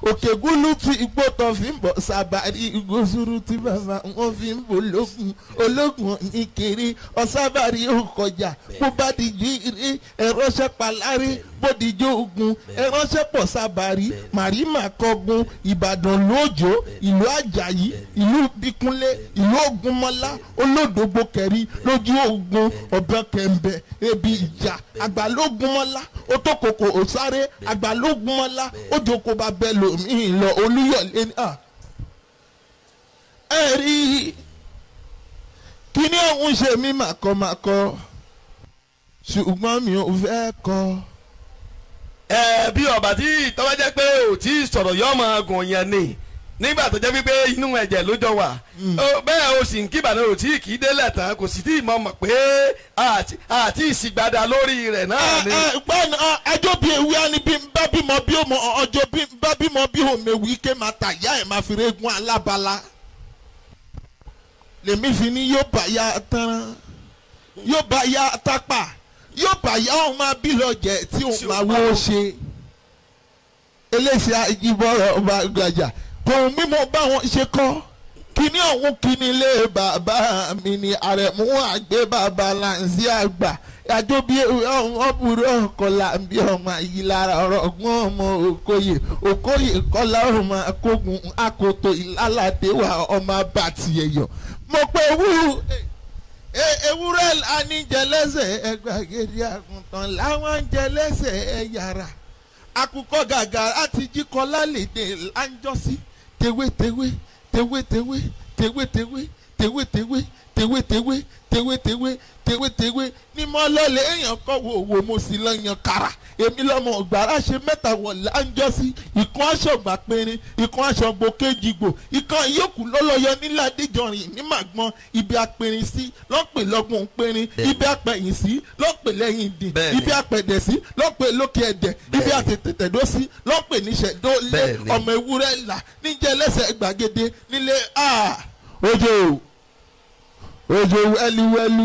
òkè gúlú tí igbó tán fi ń bọ̀ sábàrí ìgbósùrù tí bàbá wọn fi ń bọ̀ ológun ológun ní kiri ọ̀sábàrí òkọjà bó bá dìjú ire ẹ̀rọ́ṣẹ́ palárí bó dìjú ogun ẹ̀rọ́ṣẹ́ pọ̀ sábàrí màrímà kọgun ìbàdàn lójó ìlú àjàyí ìlú bíkúnlé ìlú ògúnmọ́lá olódògbò kẹrí lójú ogun ọ̀bẹ kẹ̀mbẹ̀ ebi ìjà àgbàlógúnmọ́lá ó tó kòkò òsáré àgbàlógúnmọ́lá ó jókòó bá bẹ́ẹ̀ lòmíì lọ olúyọ̀lé ní à. ẹ rí i kíní ọ̀hún ṣe mí màkọ́màkọ́ ṣùgbọ́n mi ò fẹ́ kọ́ ẹ bí ọba tí tọ́wọ́ jẹ́ pé ò tí ì sọ̀rọ̀ yọ ọmọ gùn yẹn ni nígbà tó jẹ́ wípé inú ẹ̀jẹ̀ ló jọ wà Ó- bẹ́ẹ̀ o sì ń kí ìbàdàn ò tí ì kí délẹ̀ tán kò sì tí ì mọ̀ mọ̀ pé àti- àti ìsìgbádà lórí rẹ̀ náà ni. gbọ́n ẹjọ́ bíi ewé á ní bí n bá bímọ bí ọmọ ọjọ́ bí n bá bímọ bí òmèwí ké máa tà yá ẹ̀ máa fi régún alábala lèmi fi ní yóò bá ya tán yóò bá ya tápà yóò bá ya òun máa bí lọ́jẹ̀ tí òun máa wó ṣe eléṣẹ́ àjíbọ̀rọ̀ ọba gbàjà tòun mímọ báwọn ṣe kọ́ kíní ọ̀hún kíní lé bàbá mi ni àrẹ̀mú àgbẹ̀ bàbá láǹzí àgbà àjọ bí ọ̀hún ọ̀bùrọ̀ ọ̀kọ̀là bí ọmọ yìí lára ọ̀rọ̀ ọ̀gbọ́n ọmọ òkòyè òkòyè kọ́lá ọmọ akógun akoto ìlàládé wa ọmọ abàtì ẹ̀yọ̀ mo pe wú ewúrẹ́ aníjẹlẹ́sẹ̀ ẹgbàgede àgùntàn láwọn ń jẹlẹ́sẹ̀ ẹ̀yàrá akukọ gàgà láti jí kọlá lédè láńjọ́sí tewétewé tewétewé tewétewé tewétewé tewétewé tewétewé tewétewé ní mọ́ lọ́lẹ̀ èèyàn kọ́ wo wo mo sì lọ yan kara èmi lọ́mọ ọ̀gbàrá ṣe mẹ́ta wọ̀ láńjọ́sí ìkan aṣọ̀gbà péré ìkan aṣọ̀gbò kejìgbò ìkan ìyókù lọ́lọ́yọ níládìjọrin ní màgbọ́n ibi apẹ̀rin sí lọ́pẹ̀ lọ́gbọ̀n péré ibi apẹ̀yìn sí lọ́pẹ̀ lẹ́yìn dì Bẹ́ẹ̀ni. ibi apẹ̀dẹ̀ sí lọ́pẹ̀ lókè ẹ̀dẹ̀ ibi Bẹ́ẹ̀ni. àtẹ̀tẹ̀tẹ̀dọ́ sí lọ́pẹ̀ níṣẹ́ dó lé Bẹ́ẹ̀ni. ọmọ ewúrẹ́ là níjẹ́ lẹ́sẹ̀ gbàgede nílé a ojo ojo wẹ́lúwẹ́lú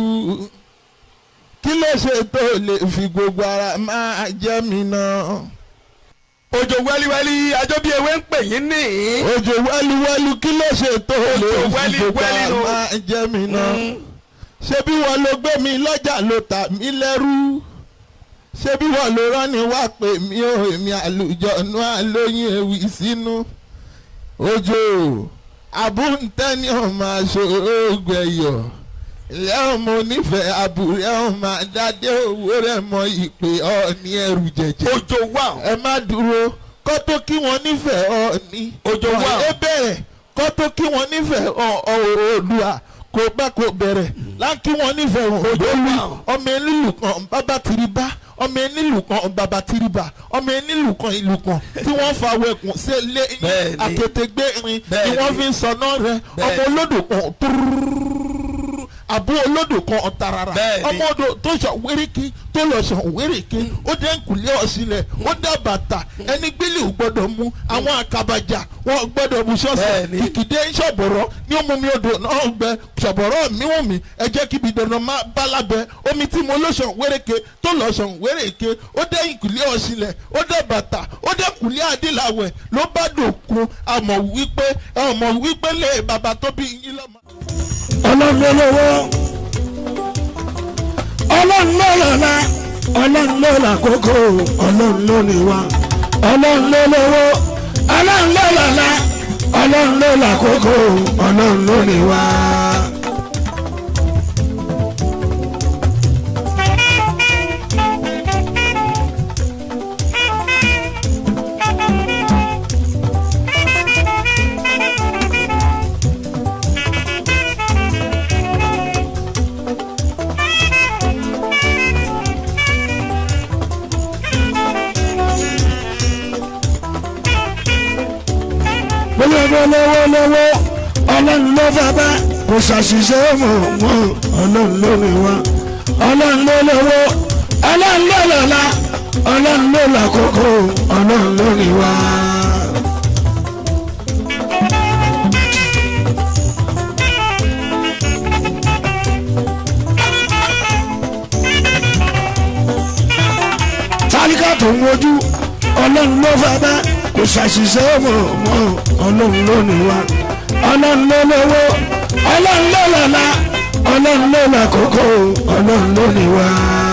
kí ló ṣe tó lè fi gbogbo ara máa jẹ́ mi náà òjò wẹ́líwẹ́lí ajọ́ bí ewé ń pè yín ní. ojo wẹ́lúwẹ́lú kí ló ṣe tó lè Òjò fi wẹ́lí- gbogbo wẹ́lí ara nù. máa jẹ́ mi náà ṣé bí wọn ló gbé mi lọ́jà ló tà mí lẹ́rú ṣé bí wọn ló rán ni wá pè mí o èmi àlùjọ̀nù àlóyún ewì sínú ojo àbúntẹ́ni ọmọ aṣọ ògbẹ̀yọ̀ lẹ́hìn mo nífẹ̀ẹ́ àbúrẹ́ ọmọ adádé owó rẹ̀ mọ ìpè ọ̀ọ́ni ẹrù jẹ̀jẹ̀ òjò wà. ẹ má dúró kọ́ tó kí wọ́n nífẹ̀ẹ́ ọ̀ọ́ni Òjò wà. ẹ bẹ̀rẹ̀ kọ́ tó kí wọ́n nífẹ̀ẹ́ Oòduà kò bá kò bẹ̀rẹ̀ láńkí wọ́n nífẹ̀ẹ́ òdòlù ọmọ enílù kan bàbá tìrìbá ọmọ enílù kan bàbá tìrìbá ọmọ enílù kan ìlú kan tí wọ́n fa wẹ̀kùn sí ilé Bẹ́ẹ̀ni. àkétégbé rin ni Bẹ́ẹ̀ni. wọ́n fi ń sọná rẹ ọmọ Bẹ́ẹ̀ni. olódò kan túrúrúrú àbú olódò kan tarara Bẹ́ẹ̀ni. ọmọ odò tó sọ wérékí tó lọ sọ wérékí ó dé nkùlé ọ̀sílẹ̀ ó dá bàtà ẹni gbélé ò gbọ́dọ̀ mú àwọn àkàbàjà wọn gbọ́dọ̀ mú sọ́ọ̀sì Bẹ́ẹ̀ni. kìkìdé ṣọ̀bọ̀rọ̀ ní ó mú mi odò náà gbẹ ṣọ̀bọ̀rọ̀ mi wù mí ẹ jẹ́ kíbi dandan má bá lábẹ́ omi tí mo lọ sọ wéréke tó lọ sọ wéréke ó dé nkùlé ọ̀sílẹ̀ ó dé bàtà ó dé nkùlé adíláwẹ̀ ló bá dòkun àmọ̀ wípé àmọ̀ wípé lè bàbá tó bí yín lọ́mọ. ọlọ́run ló lówó ọlọ́run ló lọ́la ọlọ́run ló làkókò ọlọ́run ló ní wa ọlọ́run ló lówó ọlọ́run ló lọ́la ọlọ́run ló làkókò ọlọ́run ló ní wa. gbogbo lówó lówó ọlọ́run ló fẹ́ bẹ́ kò ṣàṣìṣe mọ̀ mọ́ ọlọ́run ló ní wa ọlọ́run ló lówó ọlọ́run ló lọ́la ọlọ́run ló làkókò ọlọ́run ló ní wa. tálíkà tó ń wojú ọlọ́run ló fẹ́ bẹ́ kò ṣàṣìṣe mọ̀ mọ́ ọlọ́run ló ní wa ọlọ́run ló lówó ọlọ́run ló lọ́la ọlọ́run ló lákòókò ọlọ́run ló ní wa.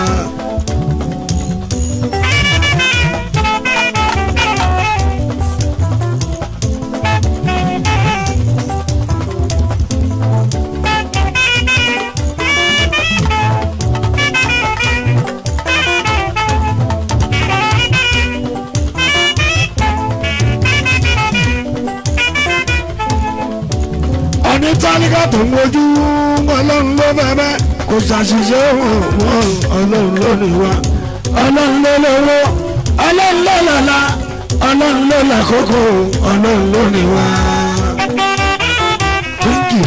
ọní tálíkà tó ń wojú ọlọ́run ló bẹ̀bẹ̀ kò ṣàṣìṣe wọn wọn ọlọ́run ló ní wa ọlọ́run ló lówó ọlọ́run ló lọ́la ọlọ́run ló lákòókò ọlọ́run ló ní wa. Thank you.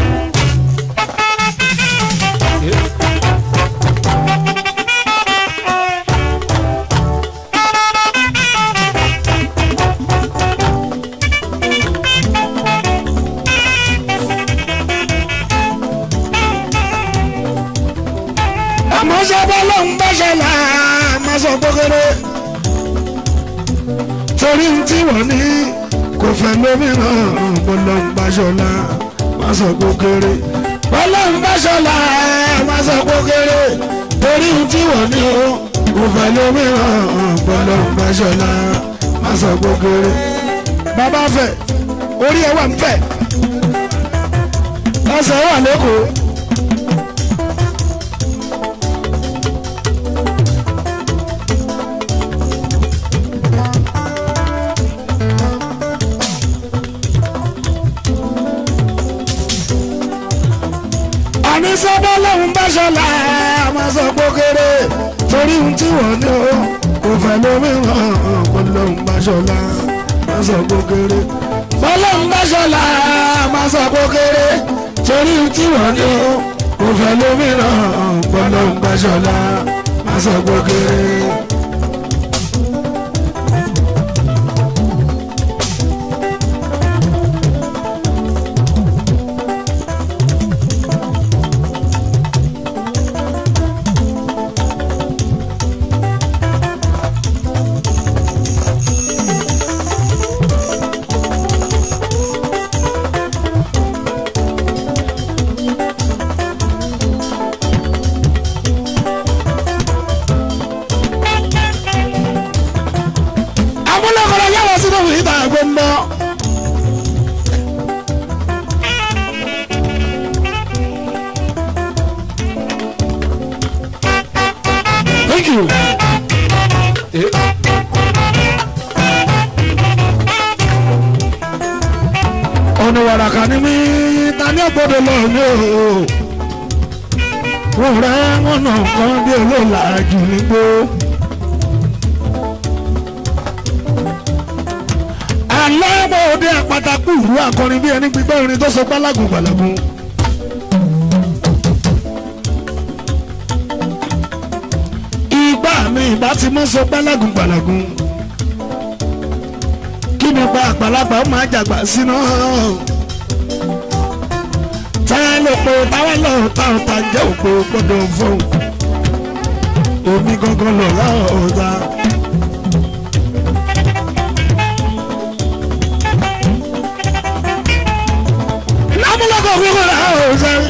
àmọ́ sábà ló ń bá ṣẹlẹ̀ máa sọ gbókèrè torí tí wọ́n ní kò fẹ́ lómìíràn mo lọ ń bá ṣọlá máa sọ gbókèrè wọ́n lọ ń bá ṣọlá máa sọ gbókèrè torí tí wọ́n ní o kò fẹ́ lómìíràn mo lọ ń bá ṣọlá máa sọ gbókèrè bàbá fẹ́ orí ẹ̀ wà ń fẹ́ ẹsẹ̀ wà lẹ́kọ̀ọ́. àní sábà lòun bá ṣọlá máa sọ pé kéré torí ohun tí wọ́n ní o kò fẹ́ lómìíràn kò lòun bá ṣọlá máa sọ pé kéré bọ́lọ́hún bá ṣọlá máa sọ pé kéré torí ohun tí wọ́n ní o kò fẹ́ lómìíràn bọ́lọ́hún bá ṣọlá máa sọ pé kéré. amúlẹ̀kọ̀rọ̀ yàrá sínú ìta gbọ́ndọ́. Thank you. ọ̀nà wàràkà ni mí ta ní ọ̀gbọ́dọ̀ lọ ní o. wọ́n rẹ́ wọ́n nà kán bí olóòlà jù nígbó. alábòde àpàtàkù ìlú akọrin bí ẹni gbígbẹ́ orin tó sọ gbálágùn gbàlágùn. ìgbà mi ìbá ti mọ́ sọ gbálágùn gbàlágùn. kí ni pa àgbàlagbà ó máa jàgbà síná. táyà ló po táwa lọ ta ọ̀tá jẹ́ òpó gbọ́dọ̀ fún. omi gangan lọ láọ̀ ọ̀tá. lámúlọ́kọ̀ kúkú rà ó sẹ́rí.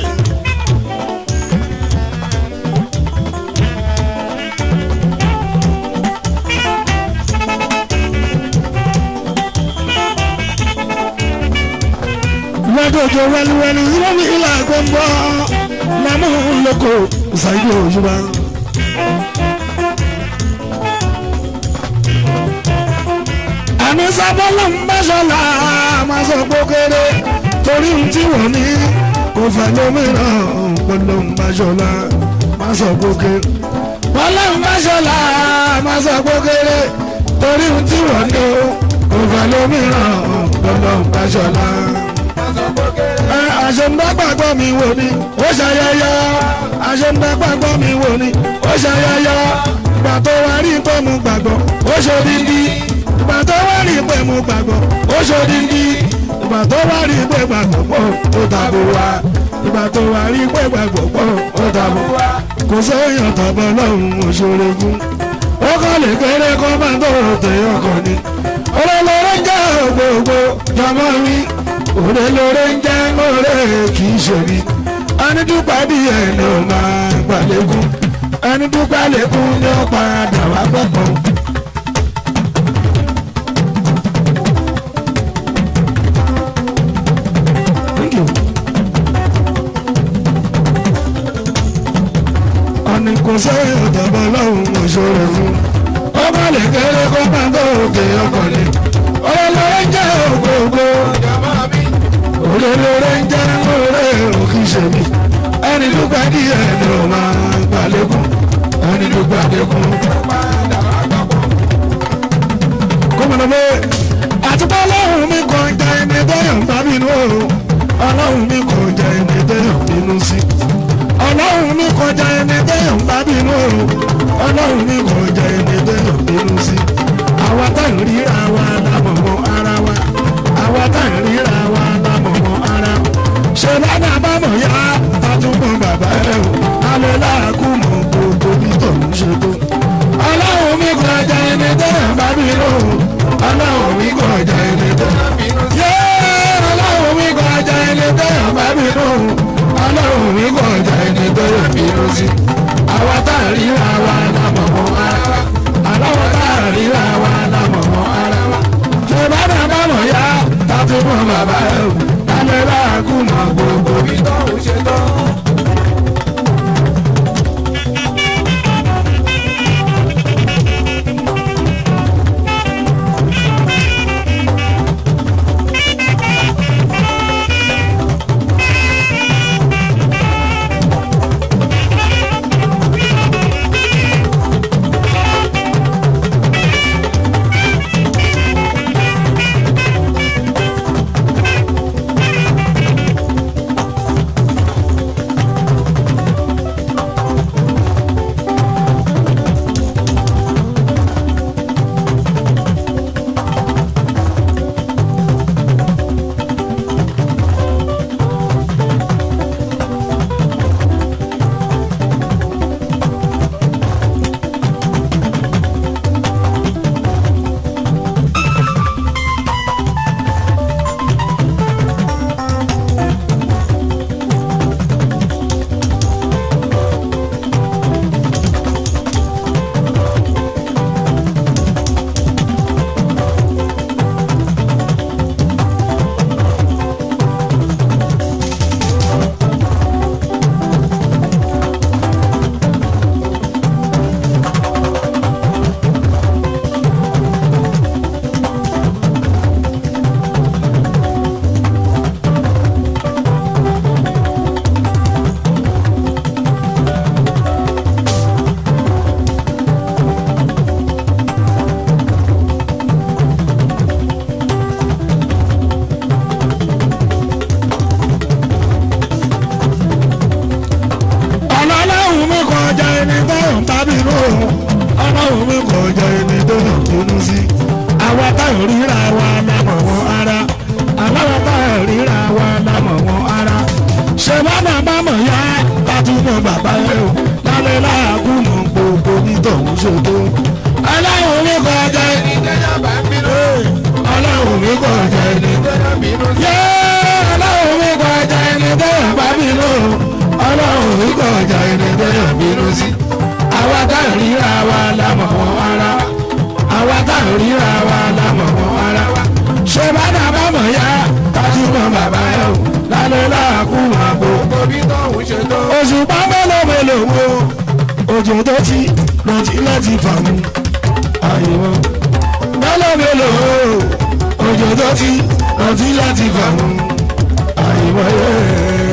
lọ́dọ̀jọ́ wẹ́lúwẹ́lú lómi ìlà gbọ́ngbọ́ lámúlọ́kọ̀ ṣàyẹ̀ òṣùwà. àní sábọ́lọ́ ń bá ṣọlá máa sọ pé ó kéré torí ohun tí wọ́n ní kò fẹ́ lómìíràn pẹ̀lú ń bá ṣọlá máa sọ pé ó kéré. pẹ̀lú ń bá ṣọlá máa sọ pé ó kéré torí ohun tí wọ́n ní kò fẹ́ lómìíràn pẹ̀lú ń bá ṣọlá. ẹ àṣẹ̀ǹdàgbàgbọ́ mi wò ni ó ṣayẹyẹ àṣẹ̀ǹdàgbàgbọ́ mi wò ni ó ṣayẹyẹ ìgbà tó wá rí pé mo gbàgbọ́ ó ṣe dídí ìgbà tó wá rí pé mo gbàgbọ́ ó ṣe dídí ìgbà tó wá rí pé gbàgbọ́ pọ̀ ó dàbò wá ìgbà tó wá rí pé gbàgbọ́ pọ̀ ó dàbò wá kò sóyàn tọ́bọ̀ lọ́hùn òṣèré fún ó kọ́ lè kéré kó máa tó tẹ̀ ọkọ̀ ni òrè lóore ń jẹ́ gbogbo jọmọ mi òrè lóore ń jẹ́ òrè kì í ṣe mi ẹni dúpẹ́ díẹ̀ ni ó máa gbàlẹ́kùn ẹni dúpẹ́ lẹ́kùn ni ó padà wá gbẹ̀pọ̀. Thank you. ọ̀nì kò sẹ́yìn ọ̀dọ̀bọ̀ lọ́hùn òṣòro fún ọba lè kéré kó máa tó òkè ọkọ̀ ni olólóró ń jẹ́ ògbógbó olólóró ń jẹ́ òré òkìṣẹ́mi ẹni dúpẹ́ díẹ̀ ni ó máa gbàlékún ẹni dúpẹ́ lékún. gómìnà mi àtúbọ̀ ọlọ́run mi kàn jẹ́ ẹni tẹ́yàn bá bínú o ọlọ́run mi kàn jẹ́ ẹni tẹ́yàn bínú sí ọlọ́run mi kọjá ẹni tẹ́yàn bá bínú o ọlọ́run mi kọjá ẹni tẹ́yàn bínú sí àwa tá ń ríra wa lámọ̀mọ́ ara wa àwa tá ń ríra wa lámọ̀mọ́ ara wa ṣe lọ́nà àbámọ̀ yá àtúbọ̀ bàbá ẹ̀ o alẹ́ láàkú mọ̀ gbogbo bí tòun ṣe tó ọlọ́run mi kọjá ẹni tẹ́yàn bá bínú o ọlọ́run mi kọjá ẹni tẹ́yàn bínú sí ọlọ́run mi kọjá ẹni tẹ́yàn bá bínú o ọlọ́run mi kọjá ẹni tẹ́yàn bínú sí àwa tá à ríra wa lámọ̀mọ́ ara wa àlọ́wọ́ tá à ríra wa lámọ̀mọ́ ara wa ṣé bàbá bàmọ̀ yá tàbí mọ̀ bàbá ẹ̀ o lálẹ́ láàkú mọ̀ gbogbo bí tọ́hún ṣe tán. ọlọ́run mi kọjá ẹni tó ń bá bínú o ọlọ́run mi kọjá ẹni tó ń bínú sí àwa táwọn ríra wa lámọ̀ wọn ara aláwa táwọn ríra wa lámọ̀ wọn ara ṣé bàbá bá mọ̀ yá látúmọ̀ bàbá rẹ o lálẹ́ láàgùn mọ̀ gbogbo bí tọ̀hún ṣe tó ọlọ́run mi kọjá ẹni tó ń bá bínú ọlọ́run mi kọjá ẹni tó ń bínú sí ọlọ́run mi kọjá ẹni tó ń bá bínú ọlọ́run mi kọjá ẹni tó ń bínú sí àwa tá à ń ríra wa lámọ̀ wọn ara àwa tá à ń ríra wa lámọ̀ wọn ara ṣé bàbá bá mọ̀ yá kájúmọ̀ bàbá ẹ̀ o lálẹ́ láàkú àgbo oṣù pámẹ́lò mélòó wo òjò tó ti lọ́tí láti fà mú àyẹ̀wò mélòó mélòó òjò tó ti lọ́tí láti fà mú àyẹ̀wò yẹn.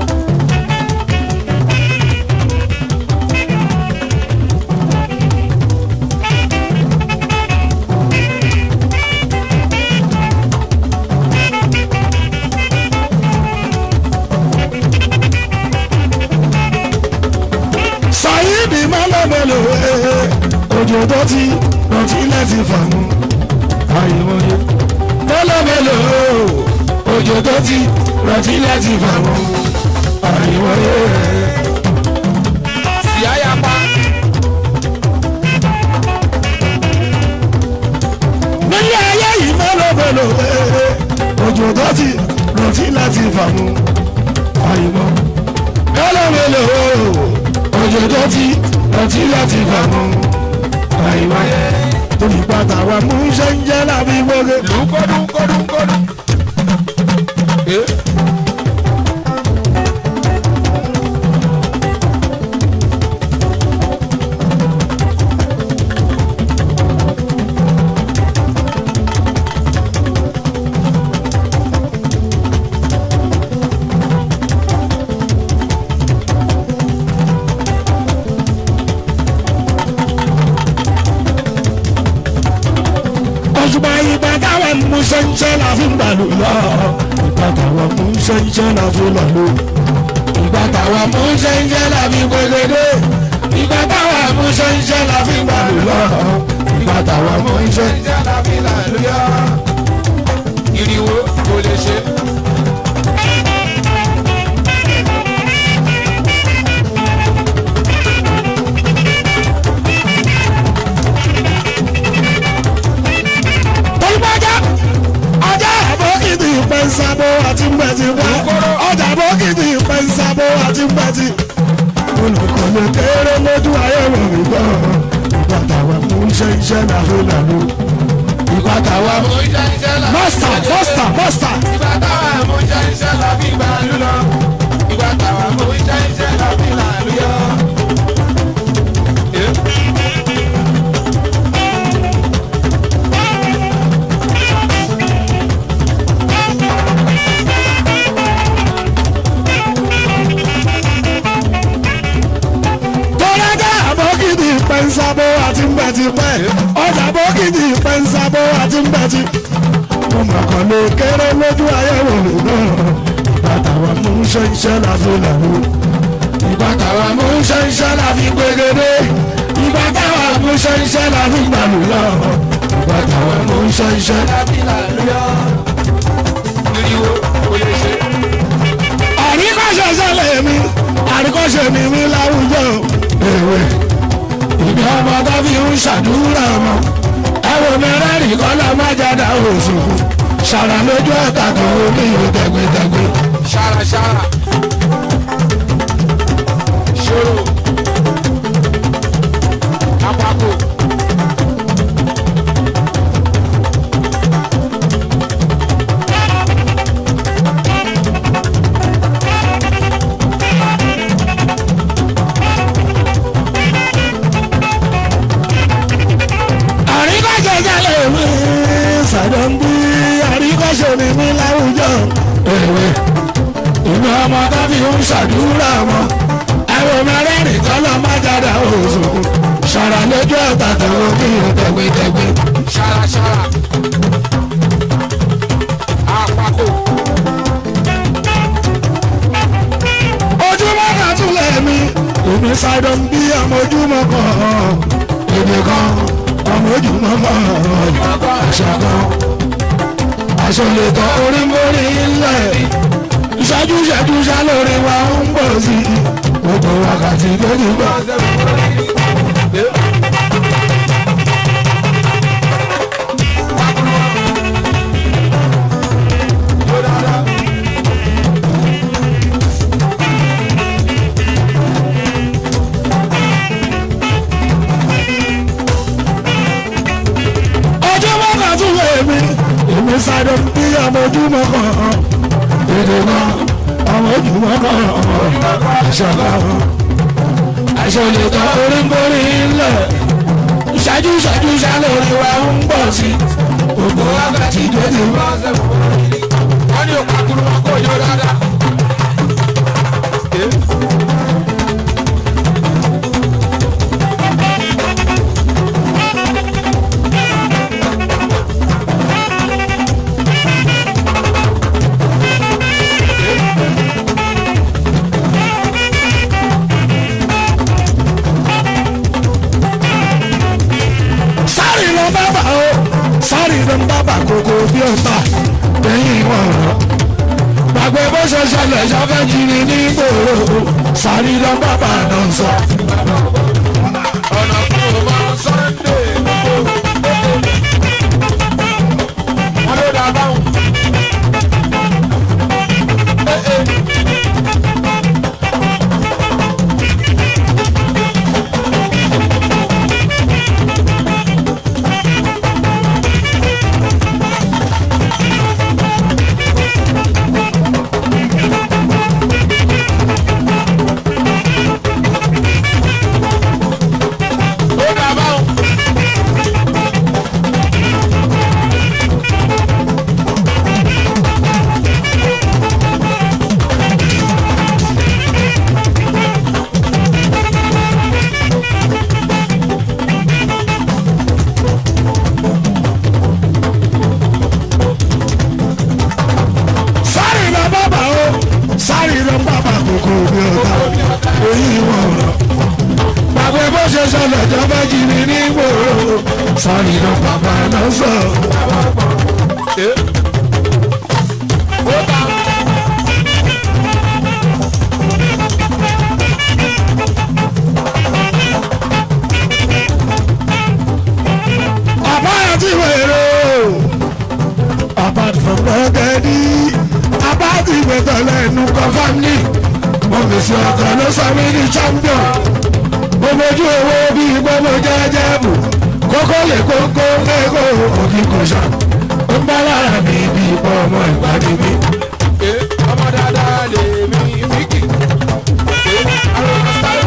Sàyídì mélòmélò ee òjò tó ti rántí láti fàmù àyèmọye mélòmélò òjò tó ti rántí láti fàmù àyèmọye. Síáyapa. Nílé ayé mélòó ee òjò tó ti rántí láti fàmù àyìnbó mélòó mélòó òjò tó ti rántí láti fàmù àyìnbó torí pátá wa mú iṣẹ́ ń jẹ́ lábí gbóge. kọ́dún kọ́dún kọ́dún. òṣùpá ìgbà táwọn mú ṣẹ́ńṣẹ́ la fi ń gbàlù lọ. ìgbà táwọn mú ṣẹ́ńṣẹ́ la fi lọ lò. ìgbà táwọn mú ṣẹ́ńṣẹ́ la fi gbẹgẹdẹ. ìgbà táwọn mú ṣẹ́ńṣẹ́ la fi ń gbàlù lọ. ìgbà táwọn mú ṣẹ́ńṣẹ́. Ìjà lábí làlúyà. Ìrìwò kò lè ṣe. tolúbọ́jà ọjà àbókìtì pẹ́ńsábó àti mbẹ́tì wá ọjà àbókìtì pẹ́ńsábó àti mbẹ́tì. olùkọ́ ló kéré lójú ayé wọn mi gbọ́ ìgbà táwọn mú ṣẹ́ńṣẹ́ la fi lọ lò. ìgbà táwọn mú. Mo ń jẹ́ iṣẹ́ lábí Master, master, master. Ìgbà táwa mo ń jẹ́ iṣẹ́ lábí gbàlú lọ. Ìgbà táwa mo ń jẹ́ iṣẹ́ lábí làlúyà. tọ́lájà àbókìtì pẹ́ńsábó àti mbẹ́tì pẹ́ ọjà àbókìtì pẹ́ńsábó àti mbẹ́tì. mo mọ̀ kàn lè kéré lójú ayé wò lè náà ìgbà táwọn mú ṣẹ́ńṣẹ́ la fi lẹ̀ lò. ìgbà táwọn mú ṣẹ́ńṣẹ́ la fi gbégede ìgbà táwọn mú ṣẹ́ńṣẹ́ la fi gbàlù lọ. ìgbà táwọn mú ṣẹ́ńṣẹ́. Lábí làlúyà. Ìrìwò kò lè ṣe. àríkọ́ṣe sẹ́lẹ̀ mi àríkọ́ṣe mi mi láwùjọ èwe ìbí ọmọ tó fi ń ṣàdúrà mọ́ ẹwọ mẹ́rẹ́rìn kọ́lá má jáde oṣù ṣàrà lójú ọ̀tà tó omi ìwé tẹ̀gbẹ́tẹ̀gbẹ́. Ṣàràṣàrà. Ṣòro. Apapò. àríkọ́ṣe sẹ́lẹ̀ mi ṣàdọ̀ǹbí àríkọ́ṣe mi mi láwùjọ èwe ìbí ọmọ tó fi ń ṣàdúrà mọ́ ẹwọ mẹ́rẹ́rìn kọ́lá má jáde oṣù ṣàrà lójú ọ̀tà tó omi ìwé tẹ̀gbẹ́tẹ̀gbẹ́. Ṣàràṣàrà. Apapò. ojúmọ́ kan tún lẹ̀ mí èmi ṣàìdán bí ọmọ ojúmọ́ kan èmi kan ọmọ ojúmọ́ kan àṣà kan aṣọ lè tọ́ orí mórí ńlẹ̀ ìṣẹ́jú ìṣẹ́jú ṣá lórí wa ń bọ̀ sí i gbogbo wákàtí tó ti gbọ́. ojúmọ́ kan tún lè mí èmi ṣàìdán bí ọmọ ojúmọ́ kan èdè kan ọmọ ojúmọ́ kan àṣà kan aṣọ lè tọ́ orí mórí ńlẹ̀ ìṣẹ́jú ìṣẹ́jú ṣá lórí wa ń bọ̀ sí i gbogbo wákàtí tó ti gbọ́. Wọ́n ní òpàkùrù wọn kò yọ dáadáa. sáré lọ bábà o sáré lọ bábà kókó bí ọ̀tá lẹ́yìn wọn rọ. gbàgbé bó ṣe ṣẹlẹ̀ ṣọ́fẹ́ jìnnì ní gbòòrò sáré lọ bábà náà sọ. Ọ̀nà fún ọmọ Sunday gbogbo. Wọ́n ló dá ṣẹlẹ̀ jọ fẹ́ jí mi ní ìgboro sọ́ni ló bàbá náà sọ. àbáyọ tí wèrè o apart from gbọ́gẹ́dì apart ìgbẹ́tọ̀ lẹ́nu confam ní mo fi sí ọkọ̀ ló sọ mí ní champion mo mojú owó bíi gbọ́mọ jẹ́jẹ́ bù kókó lè kókó lẹ́kọ̀ọ́ òkè kò ṣá ó ń bá lára mi bí ipò ọmọ ìgbàdí mi. ọmọ dáadáa lè mi fíkì. arọ́nà sáré.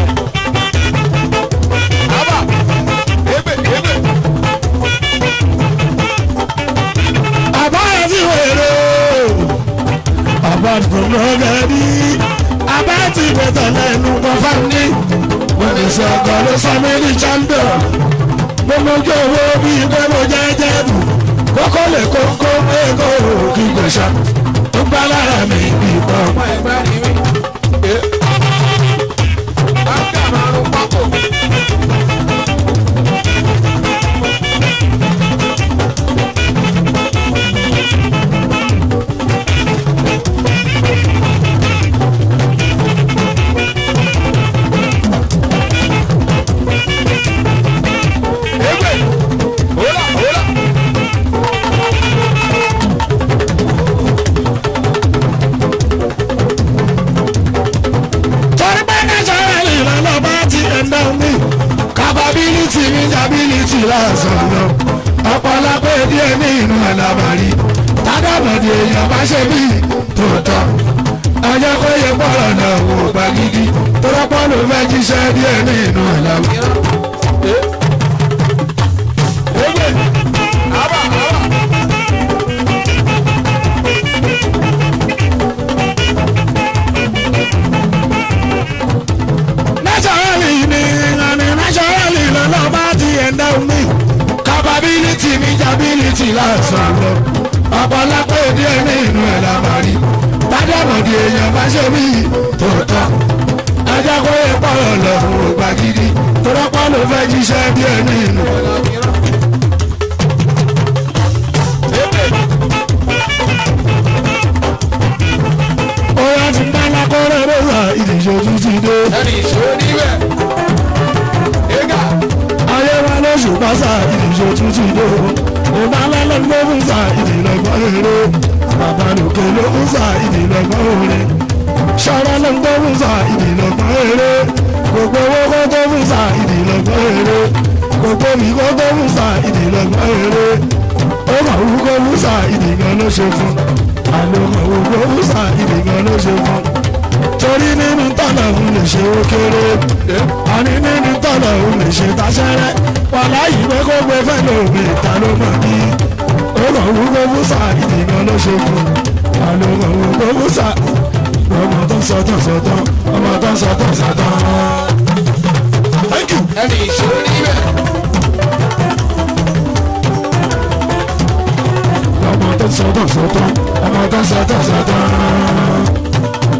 àbá ébè ébè. àbáyọ tí wèrè o apart from gbọ́gẹ́dì apart ìgbẹ́tọ̀ lẹ́nu confam ní mo fi sí ọkọ̀ ló sọ mí ní champion mo mojú owó bíi gbọ́mọ jẹ́jẹ́ bù kókó lè kókó lẹ́kọ̀ọ́ òkè kò ṣá ó ń bá lára mi bí ipò ọmọ ọmọ ẹgbẹ́ ni mí. báńkà máa ń pákó. ébè hólà hólà. torí pé naturally lọ́lọ́ba ti ẹ̀dá mi capability mi ability lásán lọ ọ̀pọ̀lọpọ̀ díẹ̀ ní inú ẹ̀lábàárí tádàbọ̀dì èèyàn bá ṣe bí tòótọ́ ọjọ́ kó yẹ pọ̀rọ̀ náà wò gbà gidi tọ́lọ́pọ̀ ló fẹ́ jíṣẹ́ díẹ̀ ní inú ẹ̀lábàárí. ébè àbá àbá. naturally ni ìlànà naturally lọ́lọ́ba ti ẹ̀dá mi capability mi ability lásán lọ ọ̀pọ̀lọpọ̀ díẹ̀ ní inú ẹ̀lábàárí tádàbọ̀dì èèyàn bá ṣe bí tòótọ́ ajá kó yẹ pọ̀rọ̀ lọ́rùn ògbà gidi tọ́lọ́pọ̀ ló fẹ́ jíṣẹ́ díẹ̀ ní inú Oya ti ń bá lákọ́rẹ́ rẹ́sà ìdíje tún ti dé. ẹni ìṣòro níbẹ̀. ẹ̀gà Ayé wa lóṣù pásá ìdíje tún ti dé. Ìbálẹ̀ ló ń gbé fún sa ìdílọ́gbọ́n eré. Bàbá lòkè ló ń sa ìdílọ́gbọ́n orin. Ṣọ́ra ló ń gbé fún sa ìdílọ́gbọ́n eré. Gbogbo owó kó tó fún sa ìdílọ́gbọ́n eré. Gbogbo mi kó tó fún sa ìdílọ́gbọ́n eré. Ó kàn wú kó fún sa ìdígan ló ṣe fún. Àlọ́ kàn wú kó fún sa ìdígan ló ṣe fún torí nínú tọ́lọ̀ òun lè ṣe ó kéré àní nínú tọ́lọ̀ òun lè ṣe táṣẹ́rẹ́ wàhálà yìí pé kó gbé fẹ́ lómi ìta ló mọ̀ bí ó kàn wú kó fún sáà ìdìgan ló ṣe fún àlọ́ kàn wú kó fún sáà ọmọ tó ń sọtàn sọtàn ọmọ tó ń sọtàn sọtàn. Thank you. ẹni ìṣòro níbẹ̀. ọmọ tó ń sọtàn sọtàn ọmọ tó ń sọtàn sọtàn.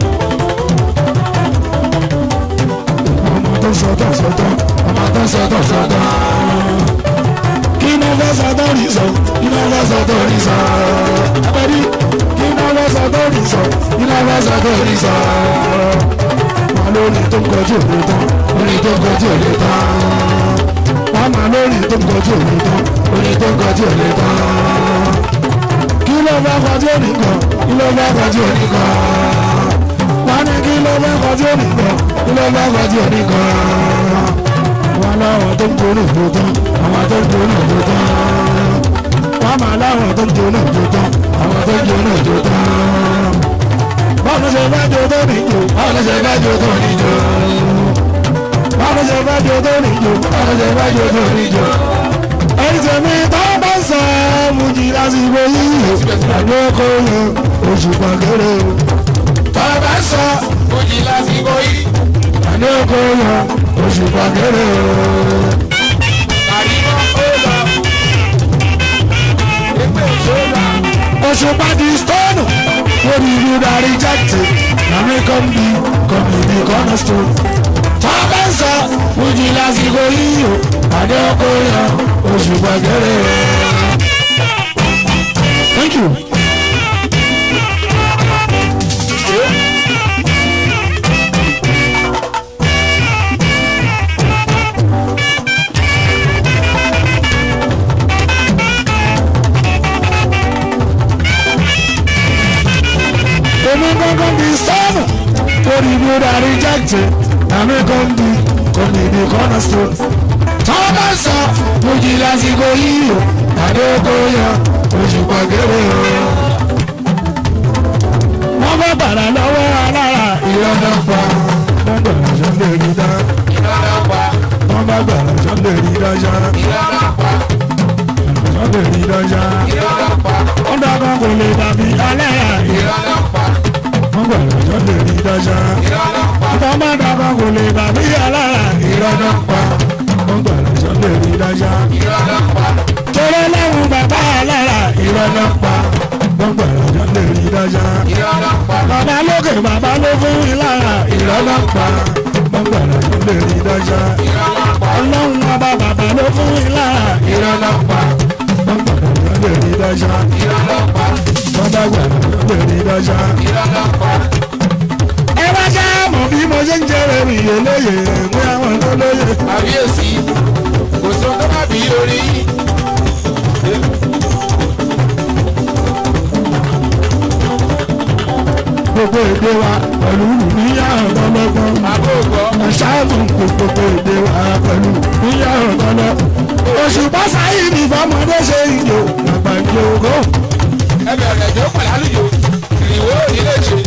ọmọ tó ń sọtàn sọtàn ọmọ tó ń sọtàn sọtàn. kí ni wọ́n sọtàn rí sọ kí ni wọ́n sọtàn rí sọ. abẹ́rí kí ni wọ́n sọtàn rí sọ kí ni wọ́n sọtàn rí sọ. wọn lórí tó ń kọjú òde tán lórí tó ń kọjú òde tán. wọn máa lórí tó ń kọjú òde tán lórí tó ń kọjú òde tán kí ló bá kọjú ònìkan kí ló bá kọjú ònìkan wọn ní kí ló bá kọjú ònìkan kí ló bá kọjú ònìkan wọn láwọn tó ń gbóná tó tán àwọn tó ń gbóná tó tán wọn máa láwọn tó ń gbóná tó tán àwọn tó ń gbóná tó tán báwo ló ṣe fẹ́ jó tó níjó báwo ló ṣe fẹ́ jó tó níjó báwo ló ṣe fẹ́ jó tó níjó báwo ló ṣe fẹ́ jó tó níjó ẹni tẹ̀mí tó bá sọ fújì lásìkò yìí àgbẹ̀ kò yan oṣù pàgẹ́rẹ́ o. tó bá sọ fújì lásìkò yìí. àgbẹ̀ kò yan oṣù pàgẹ́rẹ́ o. àríwá ó lọ. ẹgbẹ́ òṣèlú. oṣù pàdé stone lórí ìlú darí jáde làmì kan bí kọ́mìnì cornerstone. tó bá ń sọ fújì lásìkò yìí o àdé ọkọ yan oṣù gbàgẹ́rẹ́. thank you. èmi gangan di sọ́ọ̀mù torí mi ò darí jáde àmì kan di kòmí di cornerstone. tọ́wọ́ bá sọ fújì lásìkò yìí o àdé oko yan oṣù pàgẹ́rẹ́ o. wọ́n bá bàrà lọ́wọ́ alára ìrọ̀lẹ́ pa wọ́n bàrà sọ lè rí dá. wọ́n bá bàrà sọ lè rí dá ṣá. sọ lè rí dá ṣá. wọ́n dàgbà kò lè dàbí alára ìrọ̀lẹ́ wọ́n gbàgbọ́ tó lè rí dájá. Ọba má dábàá kò lè bàbí alára ìrọ̀dọ̀ pa. Wọ́n gbàgbọ́ tó lè rí dájá. Torí láwọn bàbá alára ìrọ̀dọ̀ pa. Wọ́n gbàgbọ́ tó lè rí dájá. Bàbá lókè bàbá ló fún mi lára ìrọ̀dọ̀ pa. Wọ́n gbàgbọ́ tó lè rí dájá. Ọlọ́run ọba bàbá ló fún mi lára ìrọ̀dọ̀ pa. Wọ́n gbàgbọ́ tó lè rí dájá. Wọ́n bá gbàgbọ́ tó lè rí dájá ẹ wá já mọ̀ bí mo ṣe ń jẹ́rẹ̀ mi yé lóye mú àwọn tó lóye. àbíyèsí kò sọ tó má bí orí yìí. gbogbo èdè wa pẹ̀lú níyà ọ̀dọ́lọ́gbọ́n. àbóògbọ́ ṣáàtún kò gbogbo èdè wa pẹ̀lú níyà ọ̀dọ́lọ́. oṣù pásáyì ní fọmọdé ṣe ìjò àgbà ìjò ògó. ẹ bẹ̀rẹ̀ ẹ̀jọ́ pẹ̀lú àlùjò ìrìwó ilé ṣe.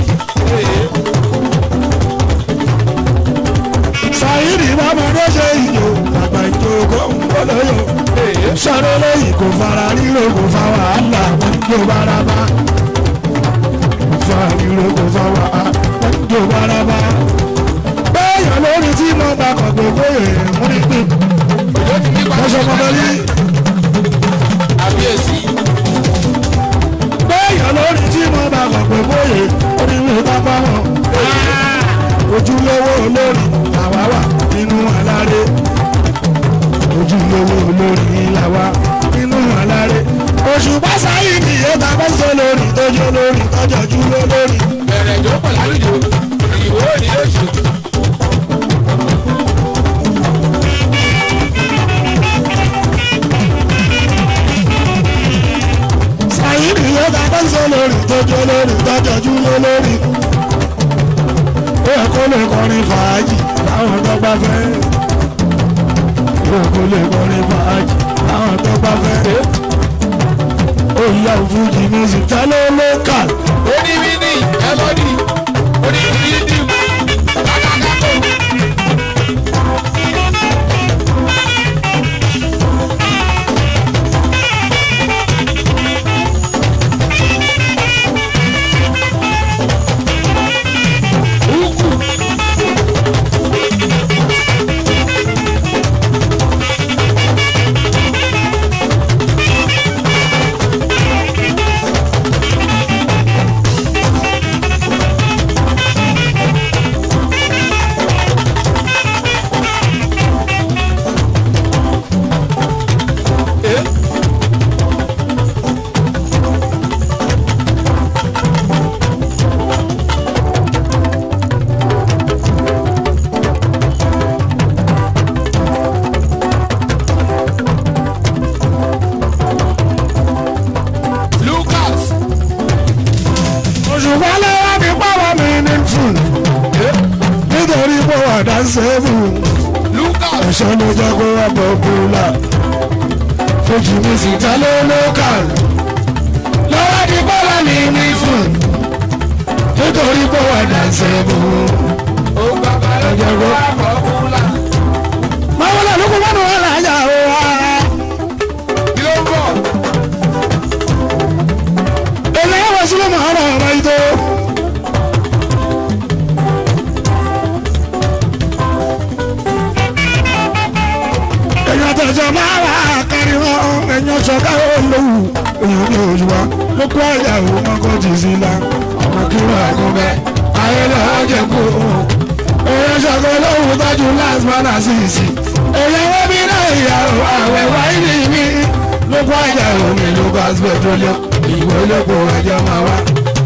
sáyìnì fọmọdé ṣe ìjò àgbà ìjò ògó ń gbọ́dọ̀yọ̀. sọ̀rọ̀ lẹ́yìn kò fara ríro kò fa wàhálà wọn jó baraba. kò fa ríro kò fa wàhálà wọn jó baraba. bẹ́ẹ̀yàn lórí tí mo bá kọ̀ pé kóyè mú ní pín. òjò ti ní pàṣẹ lọ́sọ̀ kọ́kọ́ yìí. àbíyèsí bẹ́ẹ̀yàn lórí tí mo bá kọ̀ pé bóyè onímọ̀ pápá wọn. ojúlówó olórí làwa wà nínú aláré. ojúlówó olórí làwa nínú aláré. oṣù pásáyì ni ìyẹ́ta fẹ́sẹ̀ lórí tójú lórí tọ́jọ́jú lórí. bẹ̀rẹ̀ ẹ̀jọ́ pẹ̀lú àlùjò ìrìwó ilé ṣe. sàyí ni ìyẹ́ta fẹ́sẹ̀ lórí tójú lórí tọ́jọ́jú lórí. ó yẹ kó lè kọrin fàájì láwọn tó bá fẹ́. ó yẹ kó lè kọrin fàájì láwọn tó bá fẹ́. ó yá òfújì music tẹ́lẹ̀ local. oníbíní ẹlọ́dì oníbíní kàkàkàkọ́. Lucas òṣùpá lọ́wọ́ mi pàwọ́ mi ní fún. nítorí pé wà dá sẹ́fù. Lucas ẹ̀ṣọ́ ló jẹ́ kó wà pọ̀pùlà. fújì music tẹ́lẹ̀ local. lọ́wọ́ mi pàwọ́ mi ní fún. nítorí pé wà dá sẹ́fù. ó gbà balẹ̀ jẹ́ kó wà pọ̀pùlà. máa wọlé lóko mọ́nù wọn là ń yà ó wá. kí ló ń bọ̀? èlé wọ sílẹ̀ mọ́ ọ̀rọ̀ ọ̀rọ̀ yìí tó. èèyàn tẹ̀sán máa wà kárí wọn èèyàn sọ̀ká olówó èèyàn ní òṣùwà ló kó àyàwó mọ́kọ́ tì sí la ọmọ kí wọ́n àgọ́ bẹ́ẹ̀ ayẹlẹ́ ọ̀jẹ̀ kú èèyàn ṣọ̀gbọ́n lóhùn tọ́jú last man àṣìṣì èèyàn wọ́n bí náà ìyàwó àwẹ̀ wáyé ní mi lóko àjà omi lucas petroleum ìwé olóko ẹjọ́ máa wá.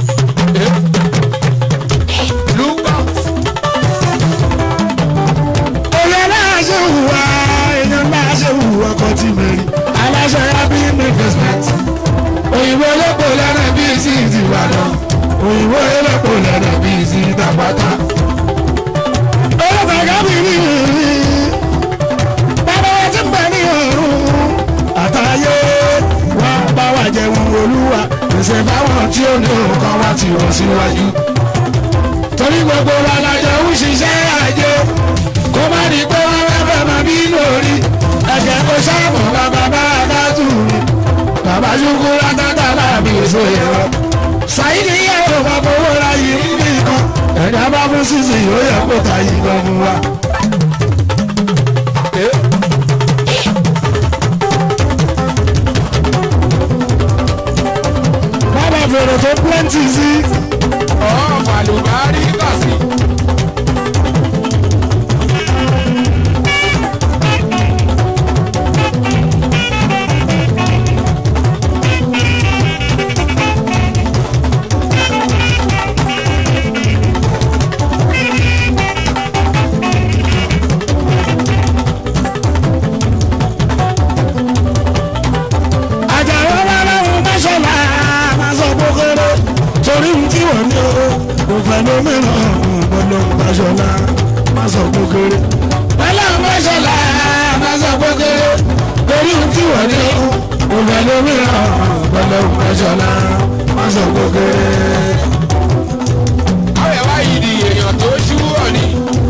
èèyàn náà ṣe hùwà èèyàn náà ṣe hùwà ọkọ̀ tí mi rí aláṣẹ happy investment òyìnbó olóko lẹ́nu bíi sí ìtìbàdàn òyìnbó olóko lẹ́nu bíi sí ìtàpátá olùkọ́jà mi ní ìrírí bàbá wa ti ń bẹ ní ọ̀run àtàyè wá bá wa jẹun olúwa pèsè fáwọn tí ó ní nǹkan wá ti wọ́n síwájú. torí gbogbo wa la jọ ń ṣiṣẹ́ àjẹ kó má di pé wọ́n fẹ́ fẹ́ máa bí lórí ẹ̀jẹ̀ kó sáàmù bàbá bá a tù mí bàbá ṣubú látàtà láàbí èso yẹn ṣàyíní yẹ̀wò bá fowó ra yìí nìkan ẹ̀dá bá fún sísè yóò yẹ kó ta yìí gan fún wa. bàbá fèrè tó plenty sí ọ̀ màlúbárí kàsí. àjàrà ọlọ́run mọ́ṣọ́lá máa sọ kókóró torí ohun tí wọ́n ní o kò fẹ́ lómìnira gbọ́dọ̀ mọ́ṣọ́lá máa sọ kókóró. ọlọ́run mọ́ṣọ́lá máa sọ kókóró torí ohun tí wọ́n ní o kò fẹ́ lómìnira gbọ́dọ̀ mọ́ṣọ́lá máa sọ kókóró. àwọn ẹ̀wá yìí di èèyàn tó ṣú ọ̀nì.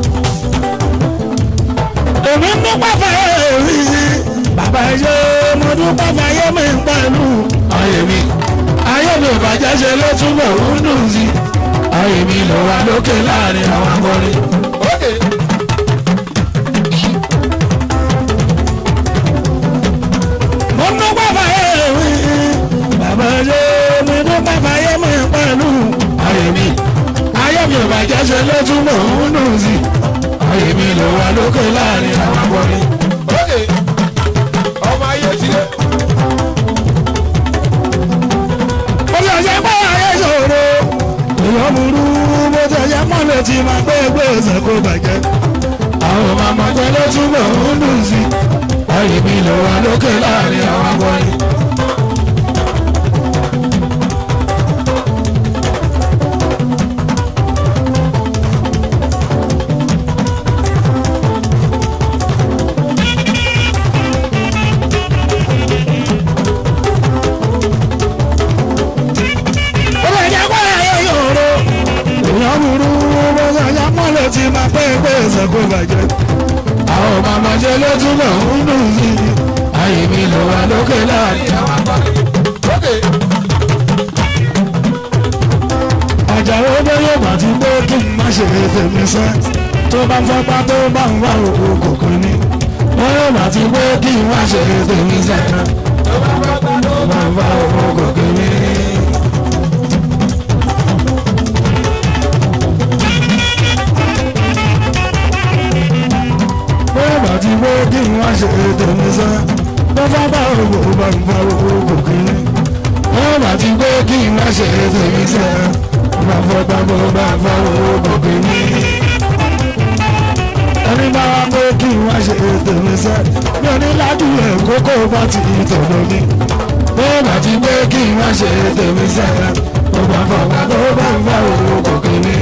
èmi ń dúpẹ́ fàyè rí bàbá ẹ̀jẹ̀ mo dúpẹ́ fàyè mi ń pẹ̀lú ayé mi ayé mi ò bàjẹ́ ṣe ló túbọ̀ ń dùn sí ayé mi ló wà lókè láàrin àwọn akọrin. ókè mo ń dúpẹ́ fàyè rí bàbá ẹ̀jẹ̀ mo dúpẹ́ fàyè mi ń pẹ̀lú ayé mi ayé mi ò bàjẹ́ ṣe ló túbọ̀ ń dùn sí ayé mi ló wà lókè láàrin àwọn akọrin. ókè ọmọ ayé ti dé. ó lè jẹ́ pé ayé ṣòro èèyàn burú bó ṣe jẹ́ mọ́lẹ̀ tí máa gbé gbèsè kó bàjẹ́. àwọn màmá jẹ́ ló túbọ̀ ń dùn sí i ayé mi ló wà lókè láàrin àwọn akọrin. ó lè jẹ́ pé ayé ṣòro èèyàn burú bó ṣe jẹ́ mọ́lẹ̀ tí máa gbé gbèsè kó bàjẹ́. àwọn màmá jẹ́ ló túbọ̀ ń dùn sí i ayé mi ló wà lókè láàrin àwọn akọrin. ókè àjàrò bẹ́yẹ̀ bá ti gbé kí n má ṣe tèmi sẹ́ tó bá ń fọ́pá tó bá ń wá òkú kòkó ní. bẹ́yẹ̀ bá ti gbé kí n má ṣe tèmi sẹ́ tó bá ń fọ́pá tó bá ń wá òkú kòkó ní. bẹ́yẹ̀ bá ti gbé kí n má ṣe tèmi sẹ́ tó fọ́pá òkú bá ń wá òkú kòkó ní wọ́n bá ti gbé kí n má ṣe tèmi sẹ́ bá fọ́ gbàgbọ́ bá fọ́ owó gbòógì ní. ẹni bá wá pé kí n wá ṣe tèmi sẹ́ mi ò ní ládùúgbò kókó bá ti tọ̀dọ̀ mi. wọ́n bá ti gbé kí n wá ṣe tèmi sẹ́ bá fọ́ gbàgbọ́ bá fọ́ owó gbòógì ní.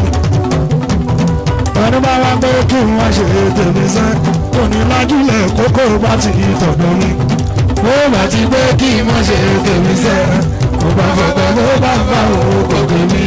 ẹni bá wá pé kí n wá ṣe tèmi sẹ́ mi ò ní ládùúgbò kókó bá ti tọ̀dọ̀ mi ó bá ti gbé kí n má ṣe tèmi sẹ́ mo bá fọ̀tọ̀ ló bá ń bá òun gòkè mi.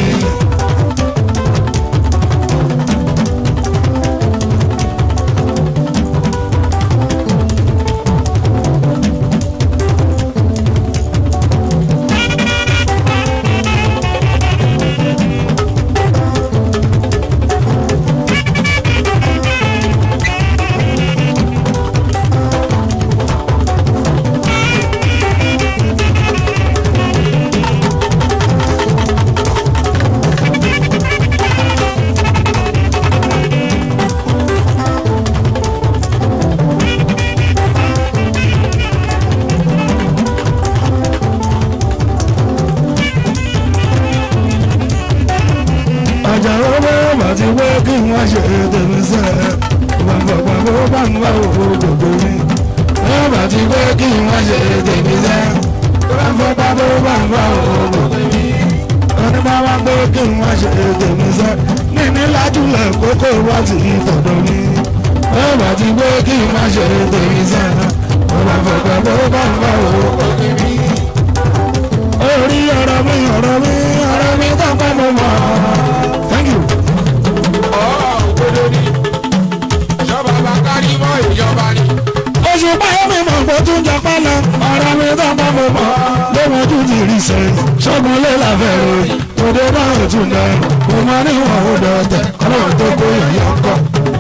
gbé kí wọ́n ṣe tèmi sẹ́ gbàgbọ́gbà bó bá ń wá òwò gbogbo mi. wọ́n bá ti gbé kí wọ́n ṣe tèmi sẹ́ gbàgbọ́gbà bó bá ń wá òwò gbogbo mi. wọ́n ní bá wá gbé kí wọ́n ṣe tèmi sẹ́ níní lájúlẹ̀ kókó wá ti tọ̀dọ̀ mi. wọ́n bá ti gbé kí wọ́n ṣe tèmi sẹ́ gbàgbọ́gbà bó bá ń wá òwò gbogbo mi. orí ọ̀rọ̀ mi ọ̀rọ̀ mi ọ̀rọ̀ mi tó pẹ́ mọ́ mọ́. thank you. òdodo ni ìjọba bá kárí mọ́ ìjọba ni. oṣù báyọ̀ mi mọ̀ kó tún jọ pálọ̀ ọ̀rọ̀ mi tó bá mo mọ̀ lóhun ojú ti rí sẹ́ ṣọ́gun lé láfẹ́ ròyìn òde náà ò tún dẹ̀ mo mọ níwọ̀n ó dọ̀tẹ̀ ọlọ́run tó kó yẹ̀yẹ́ ọkọ̀.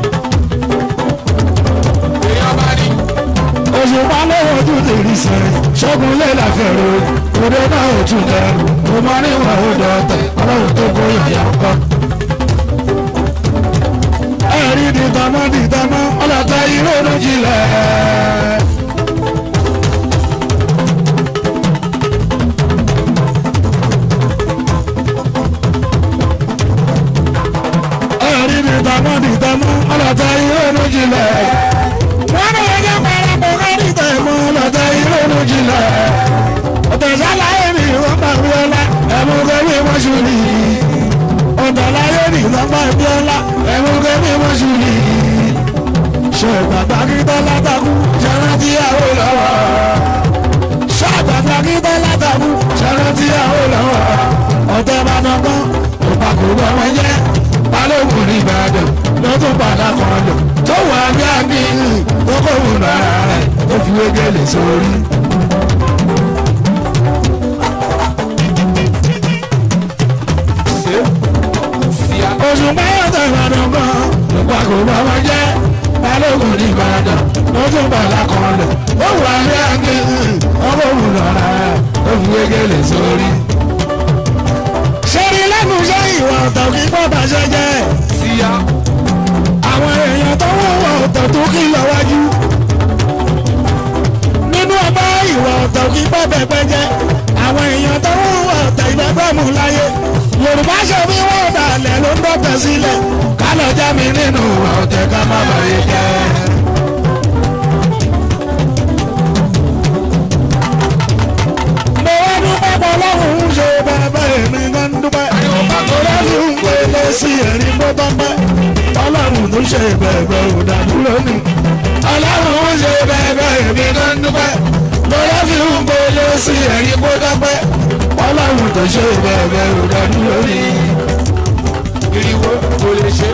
ìjọba ni. oṣù bá lóhun ojú ti rí sẹ́ ṣọ́gun lé láfẹ́ ròyìn òde náà ò tún dẹ̀ mo mọ níwọ̀n ó dọ̀tẹ̀ ọlọ́run tó kó yẹ̀yẹ́ ọkọ̀. ẹ̀rí dìtàmọ́ dìtàmọ́ ọlọ́tà ìrònú jinlẹ̀. ẹ̀rí ni tàmọ́ ni tàmọ́ ọlọ́tà ìrònú jinlẹ̀. wọ́n ní ẹjọ́ parapọ̀ kárí tẹ̀mọ́ ọlọ́tà ìrònú jinlẹ̀. ọ̀tẹ̀sálàyé ni wọ́n bá wí ọlá ẹ̀mú kẹ́mí wọ́n ṣù ní. ọ̀tẹ̀láyé ni wọ́n bá wí ọlá ẹ̀mú kẹ́mí wọ́n ṣù ní. ṣe pàtàkì tọ́lá takú ṣẹlẹ̀ tíyàwó lọ́wọ́. ṣe pàtàkì tọ́lá takú ṣẹlẹ̀ tíyàwó lọ́wọ́. ọ̀tẹ̀ bá dọ́gbọ́n òpàkó bọ́ wọn jẹ́ balógun ní ìbàdàn ló tún padà kan lò tó wà ní àbí tó kò wù lára rẹ̀ ó fi wégele sórí. síá oṣù báyọ̀tọ̀ ìbàdàn kan nípa kò bá wọn jẹ́ balógun ní ìbàdàn ló tún padà kan lò tó wà ní àbí tó kò wù lára rẹ̀ ó fi wégele sórí. ṣẹ́ni lẹ́nu iṣẹ́ ìwà ọ̀tọ̀ kí pọ́ bàṣẹ jẹ́ síá àwọn èèyàn tó wọ́wọ́ ọ̀tọ̀ tó kí lọ wájú. nínú ọba ìwà ọ̀tọ̀ kí bọ́ bẹ̀pẹ̀ jẹ́ àwọn èèyàn tó wọ́wọ́ ọ̀tọ̀ ìgbẹ́gbẹ́ mú láyé. yorùbá ṣe bí wọ́n dalẹ̀ ló ń dọ́tẹ̀ sílẹ̀ ká lọ já mi nínú ìwà ọ̀tẹ̀ ká má bàyè jẹ́. mo wá dúpẹ́ pọ̀ lọ́hùn ún ṣe bẹ́ẹ̀ èmi gan dúpẹ́. mo lọ́ọ́ fi ń pèlè sí ẹ̀rín bó tọ́ pẹ́ ọlọ́run tó ṣe bẹ̀ẹ̀bẹ̀ ò dàdúró ni ọlọ́run ó ṣe bẹ̀ẹ̀bẹ̀ èmi náà ń dúpẹ́ lọ́yà fi ń gbélé sí ẹ̀rí kó dọ́pẹ́ ọlọ́run tó ṣe bẹ̀ẹ̀bẹ̀ ò dàdúró ni. ìrìwò kò lè ṣe.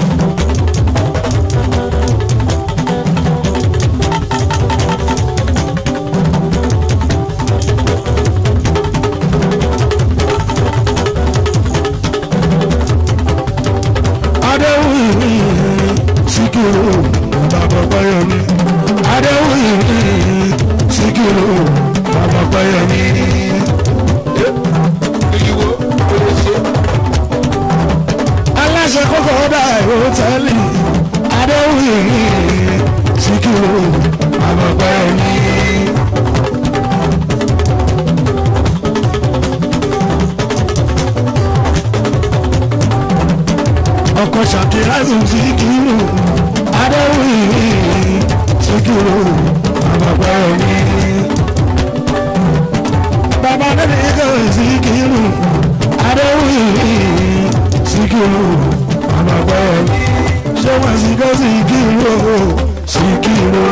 adéwìrì síkírù bàbá pẹ́yẹmí adéwìrì síkírù bàbá pẹ́yẹmí. ìrìwò kò lè ṣe. aláṣẹ kókó dá hòtẹ́ẹ̀lì adéwìrì síkírù bàbá pẹ́yẹmí. ọkọ ṣàkíyàsí síkírù adéwìrì síkírù bàbá pẹ́yẹmí. bàbá nínú ikọ̀ síkírù adéwìrì síkírù bàbá pẹ́yẹmí. ṣé wọ́n sì kọ́ síkírù síkírù.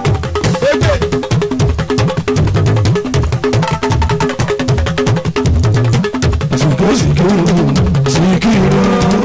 síkírù síkírù síkírù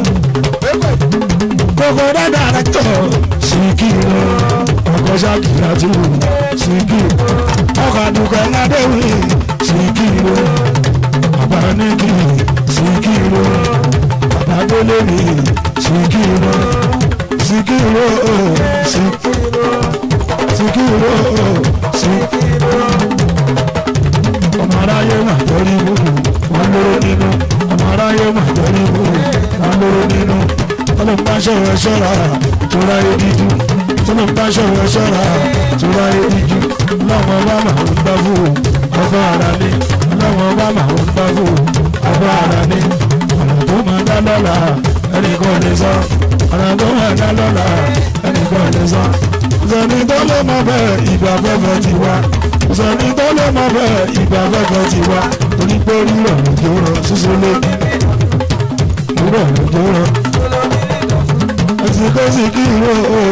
kókó dáadáa rẹ tọ̀ síkírù ọkọ̀ ṣàkíyàtú síkírù ọkọ̀ àdùkọ̀ ẹ̀nàdẹ́wì síkírù bàbá níkì síkírù bàbá gbólórí síkírù síkírù síkírù síkírù síkírù ọmọ aráyé mà torí gbogbo wọn lóró nínú ọmọ aráyé mà torí gbogbo wọn lóró nínú tọ́lọ́mbà ṣọ̀rọ̀ ṣọ́ra tóra ediju tọ́lọ́mbà ṣọ̀rọ̀ ṣọ́ra tóra ediju lọ́wọ́ bá máa ń bá fún ọba ara ní lọ́wọ́ bá máa ń bá fún ọba ara ní ọ̀nà tó máa dá lọ́la ẹnì ẹnìkan lè sọ ọ̀rọ̀ tó wà dá lọ́la ẹnìkan lè sọ sọ̀ni tó lè mọ bẹ́ẹ̀ ìgbà fẹ́fẹ́ ti wá sọ̀ni tó lè mọ bẹ́ẹ̀ ìgbà fẹ́fẹ́ ti wá onígbó rírọ̀ lójó rọ sísọ lé rírọ̀ lójó rọ ẹsìn kó sì kí ìró o.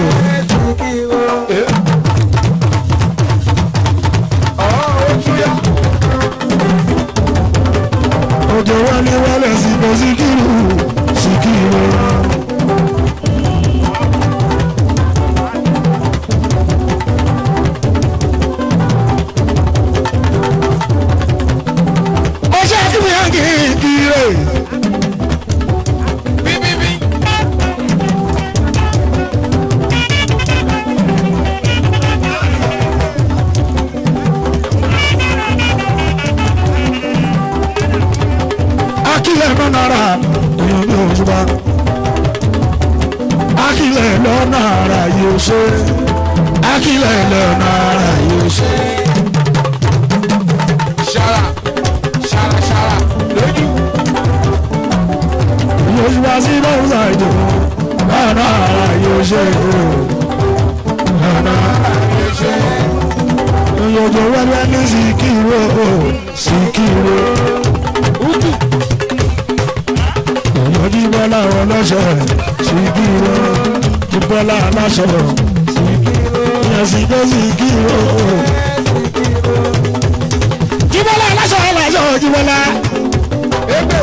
òjò wálé wálé sí kó sì kí ìró sì kí ìró. ó ṣe kí mi hàn kí kí rè. bíbíbí. akílẹ̀ lọ nára èèyàn ní òṣùpá akílẹ̀ lọ nára yóò ṣe akílẹ̀ lọ nára yóò ṣe. ṣara ṣara ṣara lójú. èèyàn òṣùpá sí lọ́wọ́ ìjọ lọ nára yóò ṣe lọ nára yóò ṣe. èèyàn òjò wẹ́wẹ́ ní síkírò síkírò. èèyàn jíbọ́lá ọlọ́ṣọ́ síkírò jíbọ́lá aláṣọ síkírò èèyàn sì dé síkírò. jíbọ́lá aláṣọ aláṣọ jíbọ́lá. ebe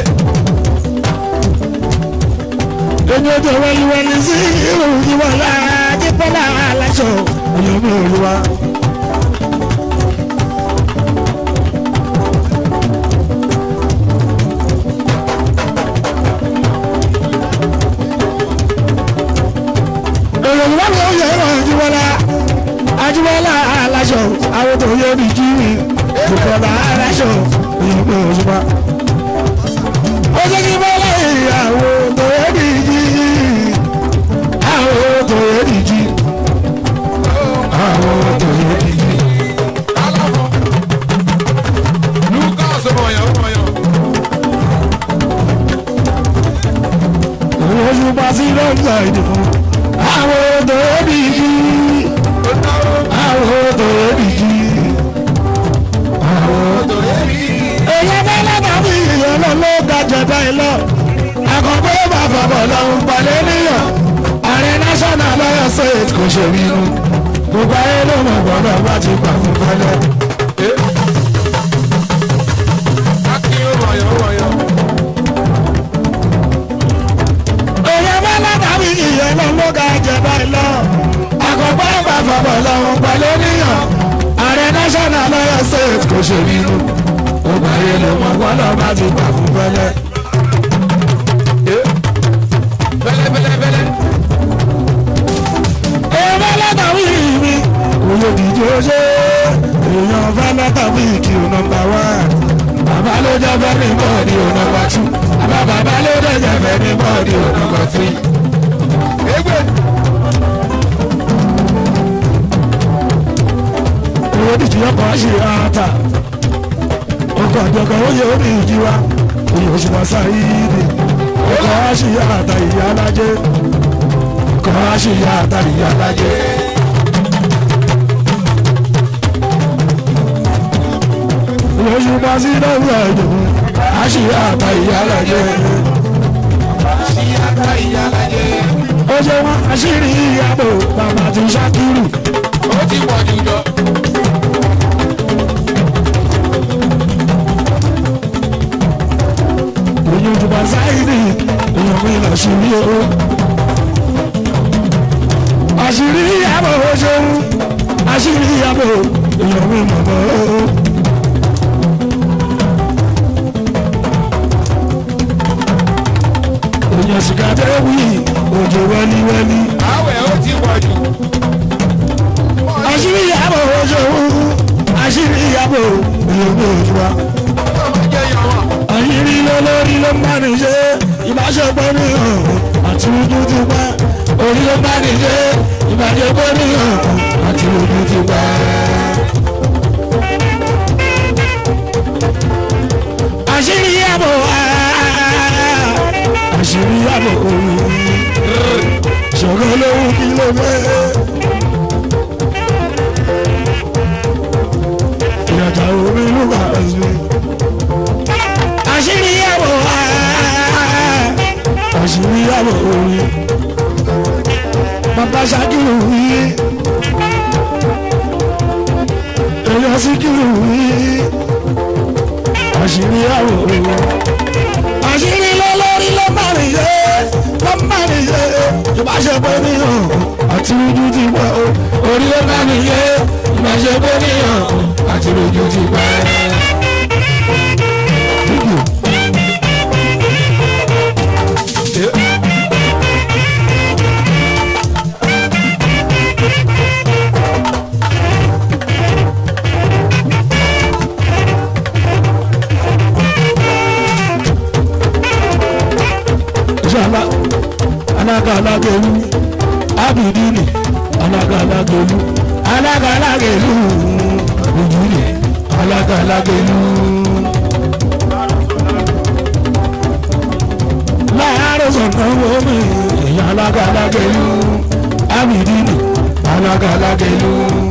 èmi ò tó wẹ́líwẹ́lí sí irú jíbọ́lá jíbọ́lá aláṣọ èèyàn mi ò rí wa. èèyàn wọ́n lè yẹ ẹ̀rọ àjùmọ̀lá àjùmọ̀lá aláṣọ àwọn tó yẹ ní jírí ìbọ̀lá aláṣọ ìyẹ̀pẹ̀ òṣùpá. ó jẹ́ kí bọ́lá ìyàwó tó yẹ ní jírí àwọn tó yẹ ní jí àwọn tó yẹ ní jí. aláfọ. lucas mọ̀yàn mọ̀yàn. òṣùpá sí lọ́jà ìdìbò àwọn tó yẹ ní jí ó náwó àwọn tó yẹ ní jí. tó yẹ rí. èyí bá lábàbí ìyẹn lọ ló ga jẹ̀dá ẹ lọ. àkọ́kọ́ bá fọwọ́ lọ́hùn pàlẹ́ níyàn. ààrẹ national lọ́yọ̀ state kò ṣe bínú. gbogbo ayé ló mọ̀ gbọ́dọ̀ bá ti gbà fún fẹ́lẹ́. akin ó mọ̀yàn mọ̀yàn. èyí bá lábàbí ìyẹn lọ ló ga jẹ̀dá ẹ lọ. àkọ́kọ́ bá fọwọ́ lọ́hùn pàlẹ́ níyàn. ààrẹ national lọ́yọ̀ state kò ṣe bínú. gbogbo ayé ló mọ̀ gbọ́dọ̀ bá ti gbà fún fẹ́lẹ́. bẹ́lẹ́bẹ́lẹ́bẹ́lẹ́. èèyàn lọ́tà wí mi olódìdí ó ṣe èèyàn fẹ́ lọ́tà wí kí o nọmba wá bàbá ló jẹ́ fẹ́ ní bọ́ọ̀dì o nọmba tú àbá bàbá ló dẹ̀ jẹ́ fẹ́ ní bọ́ọ̀dì o nọmba tírí. Egbe. olódìdí ọkọ̀ ṣe ata ọkọ̀ àjọkọ̀ ó yẹ omi ìjì wa òye oṣù máa sáyéèdè ọkọ̀ ṣe ata ìyá alájẹ ọkọ̀ ṣe ata ìyá alájẹ. oṣù máa sí lọ́wọ́ ẹ̀jọ̀ àṣì ata ìyá alájẹ. Ṣíyáta ìyálàjẹ. ó ṣe wọn àṣírí ìyàbò bàbá ti ṣàkírù. Ó ti pọ̀ jù jọ. òyìn òjùbà sáyidì èèyàn mi là ṣírí o. àṣírí ìyàbò ó ṣeun àṣírí ìyàbò èèyàn mi mọ̀mọ́ o. èèyàn sìkàtẹ́ wí òjò wẹ́líwẹ́lí. Àwẹ̀ ó ti pọ̀ jù. àṣírí ìyàbò ó ṣeun àṣírí ìyàbò èèyàn mi òjùbà. Ọmọ jẹ́ yọ̀wọ̀. àyírí lólórí ló ń bá ní ṣe ìbáṣepọ̀ ní hàn àti ojú ti pa orí ló ń bá ní ṣe ìbáṣepọ̀ ní hàn àti ojú ti pa. àṣírí àbò àṣírí àbò omi ṣòro lówó kí ló fẹ́. ìyàtọ̀ omi ló bá ẹsẹ̀. àṣírí àbò àṣírí àbò omi bàbá ṣákìlù yìí èèyàn síkìlù yìí àṣírí àbò omi àṣírí lọ́lọ́rí ló má rí yé ló má rí yé tó bá ṣe pé níyàn àti ojú ti pẹ́ o orí ló má rí yé tó bá ṣe pé níyàn àti ojú ti pẹ́. Inshallah alagalagelu abidini alagalagelu alagalagelu ojúlé alagalagelu. láàárọ̀ sọ̀tàn wọ́mí èèyàn alagalagelu abidini alagalagelu.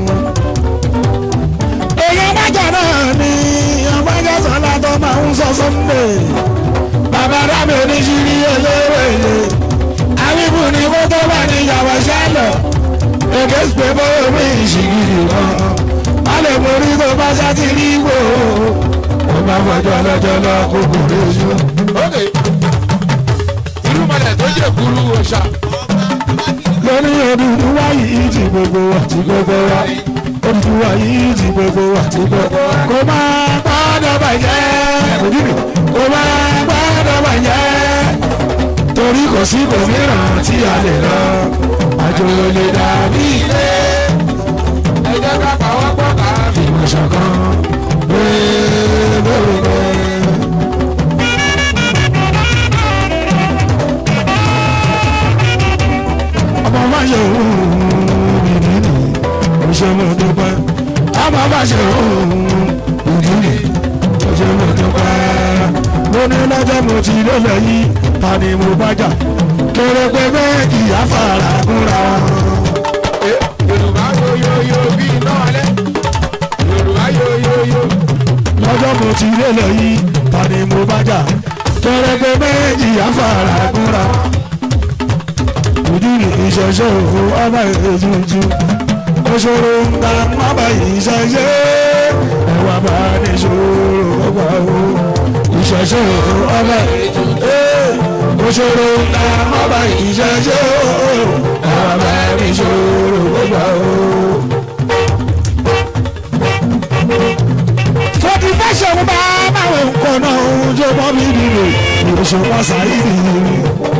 èèyàn bájà náà ni ọmọdé sọlá tó máa ń sọ sọ́ndé bàbá rámi oníṣirí eléwèlé àwíbù ni kó tó bá ní ìyàwó ṣálọ èké pé bóyá mi ìṣìgìrì wọn má lè borí tó bá ṣáàtì rí wò ó bá fọjọ́ lọ́jọ́ lọ kó kò rí ojú. ok irúmọlẹ̀ tó yẹ kúrú òòṣà lórí òdùdú wáyé ti gbogbo àti gbogbo wa òdùdú wáyé ti gbogbo àti gbogbo wa kò máa gbọ́dọ̀ bàjẹ́ kò máa gbọ́dọ̀ bàjẹ́ torí kò sí òmíràn tí a lè lọ àjò lè dàbí ilé ẹ jẹ́ ká pàwọ́ pọ̀ ká fi ìmọ̀ ṣọ̀kan gbẹ́gbẹ́gbẹ́. ọmọ má ṣe òun ìdílé òṣèlú dúpẹ́ ọmọ má ṣe òun ìdílé òṣèlú dúpẹ́ lóní lọ́jọ́ mo ti lélẹ̀ yìí ta ni mo bá jà kéré pé méjì àfàrà kúnra Eh, yorùbá yoyoyo bí iná alẹ́ yorùbá yoyoyo lọ́jọ́ mo ti lélẹ̀ yìí ta ni mo bá jà kéré pé méjì àfàrà kúnra ojú ni ìṣẹ̀ṣẹ̀ òfò ọba ètùtù òṣòro ńlá ọba ìṣẹ̀ṣẹ̀ ẹ̀wà bá ní ṣòro ọgbà o ìṣẹ̀ṣẹ̀ òfò ọba ètùtù òṣòro ńlá ọba ìṣẹ̀ṣẹ̀ ẹ̀wà bá ní ṣòro ọgbà o. forty fashion bá báwo nǹkan náà ń jó mọ́ mi nínú ìròṣùpá sáyé nìyí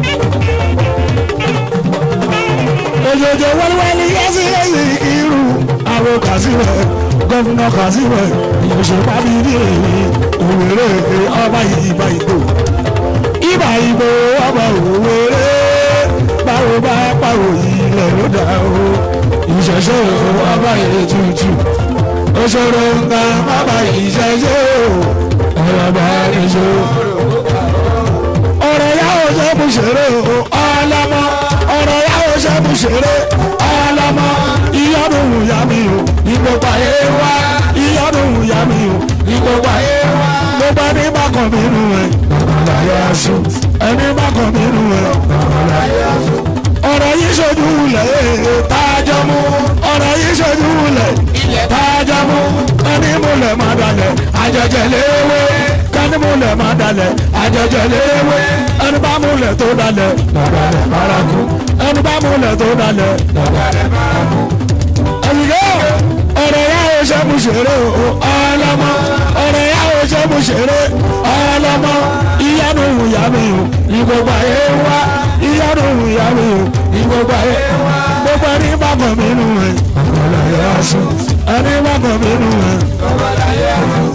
òjòjò wẹ́lẹ́wẹ́lẹ́ yẹ́sí yẹ́sí irú àwọn kàṣíwẹ̀ gọ́fúnà kàṣíwẹ̀ ìyọ̀ṣẹ̀pá mi ní èyí òwèrè ọba ìbá ìgbò ìbá ìgbò ọba òwèrè báwo bá pàwọ̀ ilẹ̀ ló dá o ìṣẹ̀ṣẹ̀ ọba ètùtù òṣòro nǹkan bàbá ìṣẹ̀ṣẹ̀ ọ̀rọ̀ bá nìṣó ọ̀rọ̀ yà ó ṣe mú ṣeré o ọlọ́mọ ọ̀rọ̀ yà ó ṣe mú ṣeré ọlọ́mọ ìyọ́dún ìyá mi o ìgbòpá yé wá ìyọ́dún ìyá mi o ìgbòpá yé wá gbogbo ẹni bá kàn mí nù ẹ bàbá yà sùn ẹni bá kàn mí nù ẹ bàbá yà sùn ọ̀rọ̀ yìí ṣojú lẹ̀ tájọ́ mú ọ̀rọ̀ yìí ṣojú lẹ̀ ilẹ̀ tájọ́ mú ẹni múlẹ̀ má dalẹ̀ àjẹjẹ léwé kẹ́ni múlẹ̀ má dalẹ̀ àjẹjẹ léwé ẹni bá múlẹ̀ tó dalẹ̀ lọ́dàlẹ̀ bárakú ẹni bá múlẹ̀ tó dalẹ̀ lọ́dàlẹ̀ bárakú. ẹ̀yìnká ọ̀rọ̀ yà ó ṣe mú ṣeré o ọlọ́mọ ọ̀rọ̀ yà ó ṣe mú ṣeré ọlọ́mọ ìyanu ìyá mi o ìgbògbò ayé wá ìyanu ìyá mi o ìgbògbò ayé wá gbogbo ẹni bá kàn mí nù ẹ ọ̀gọ́dà yà á sùn ẹni bá kàn mí nù ẹ ọ̀gọ́dà yà á sùn.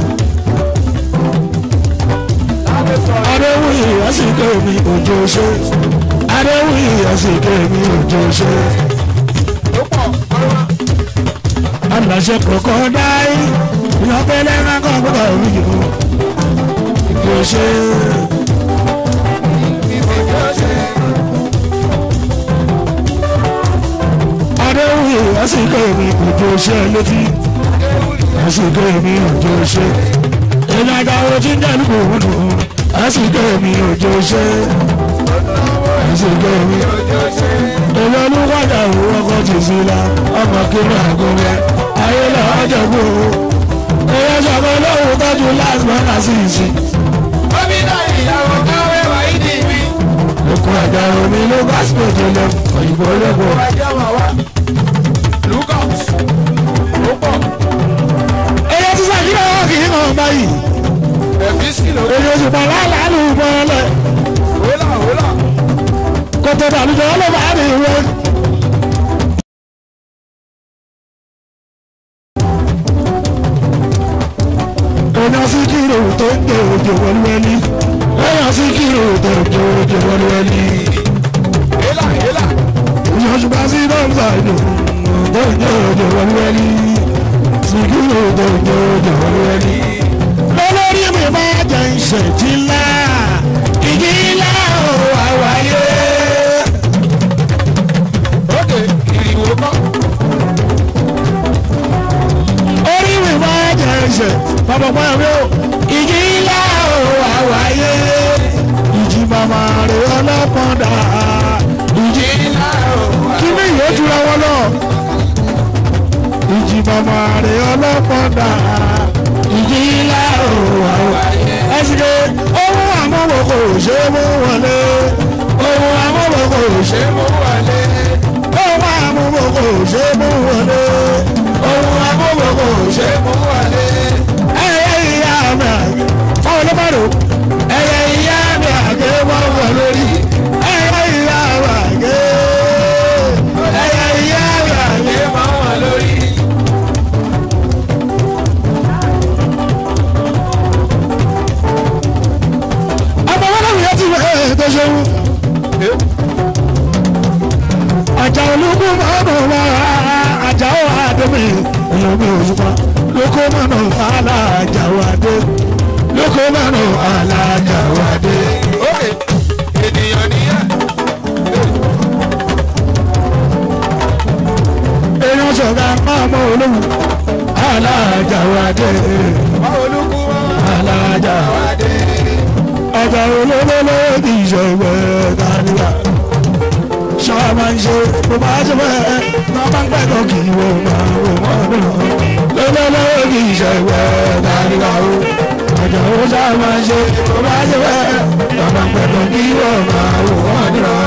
adéwìyí ẹ̀sìnké mi òjò ṣe adéwìyí ẹ̀sìnké mi òjò ṣe. ó pọ̀ ọ̀rọ̀ aláṣẹ kọ̀ọ̀kan dáì ìyọ́pẹ́lẹ́ máa kọ́ gbọ́dọ̀ rí o òjò ṣe. ìfẹ́ àsìkò mi òjò ṣe létí àsìkò mi òjò ṣe èmi àgbàwo tí ń dẹ́nu kò wúlò àsìkò mi òjò ṣe àsìkò mi èmi olùwàjà òwú ọkọ ti sí la ọmọ kiri àgọrẹ ayé lọ́wọ́ jẹ̀bú èyí sọ̀kọ́ lóhùn tọ́jú last man àti ìsìn. gómìnà ìyàwó káwé wáyé dì mí. Okun àjà omi ló bá sèdè lọ òyìnbó lẹ́kọ̀ọ́. ọjọ́ máa wá. lucas ó pọ̀ Ẹyẹ sísá kí ló wà kí n kàn báyìí. ẹ̀fíìsì ló Èyí oṣù pa láàlú bọ́ọ̀lẹ̀. wólà wólà. Kòtò ìdàlùjọ ló bá rí ìwé. Èèyàn sí kírò tó ń gbé òjò wọlúwẹ́lí. Èèyàn sí kírò tó ń gbé òjò wọlúwẹ́lí. yélà yélà. Èèyàn ṣùgbọ́n sí dọ́ǹsà ìlú tó ń gbé òjò wọlúwẹ́lí. Sí kírò tó ń gbé òjò wọlúwẹ́lí. Lọ́lọ́rí mi máa jẹ ìṣẹ̀jì ńlá. Ìjì ńlá ò wá wáyé. ókè ìrìwò kọ́. orí mi máa jẹ ẹsẹ̀ pàpàpà mi ò ìjì ńlá ò wá wáyé ìjì màmá rẹ̀ ọlọ́pàá dà ìjì ńlá ò wá kí ni ìyó jura wọn lọ ìjì màmá rẹ̀ ọlọ́pàá dà ìjì ńlá ò wá wáyé ẹsìkè ohun àmọ́wò kò ṣe é mú wọlé ohun àmọ́wò kò ṣe é mú wọlé ohun àmọ́wò kò ṣe é mú wọlé ohun àmọ́wò kò ṣe é mú wọlé ẹyẹ ìyá mi àgbẹ̀ fáwọn olómọdé ẹyẹ ìyá mi àgbẹ̀ wọ́n wọ lórí ẹyẹ ìyá mi àgbẹ̀ ẹyẹ ìyá mi àgbẹ̀ wọ́n wọ lórí. ọmọ wọn náà yẹ ti wẹ ẹ tó ṣeun. àjà olóko máa nà wá àjà ó àdémi èèyàn mi ò yípa lóko máa nà àlà àjà ó àdé lóko máa nà àlà àjà ó àdé. ókè ènìyàn nìyẹn. èèyàn sọ̀gá máa mọ olóhùn àlà àjà ó àdé báwo ló kú wọn. àlà àjà ó àdé. ọjà olólóló kì í ṣe ìwé dáníwá ṣáà máa ń ṣe bó bá ṣe bẹ́ẹ̀ náà bá ń pẹ́kọ̀ kì í wò máa wò wọ́n náà lólóló kì í ṣe ìwé dáníwá o ọjà ó ṣáà máa ń ṣe bó bá ṣe bẹ́ẹ̀ náà bá ń pẹ́kọ̀ kì í wò máa wò wọ́n náà.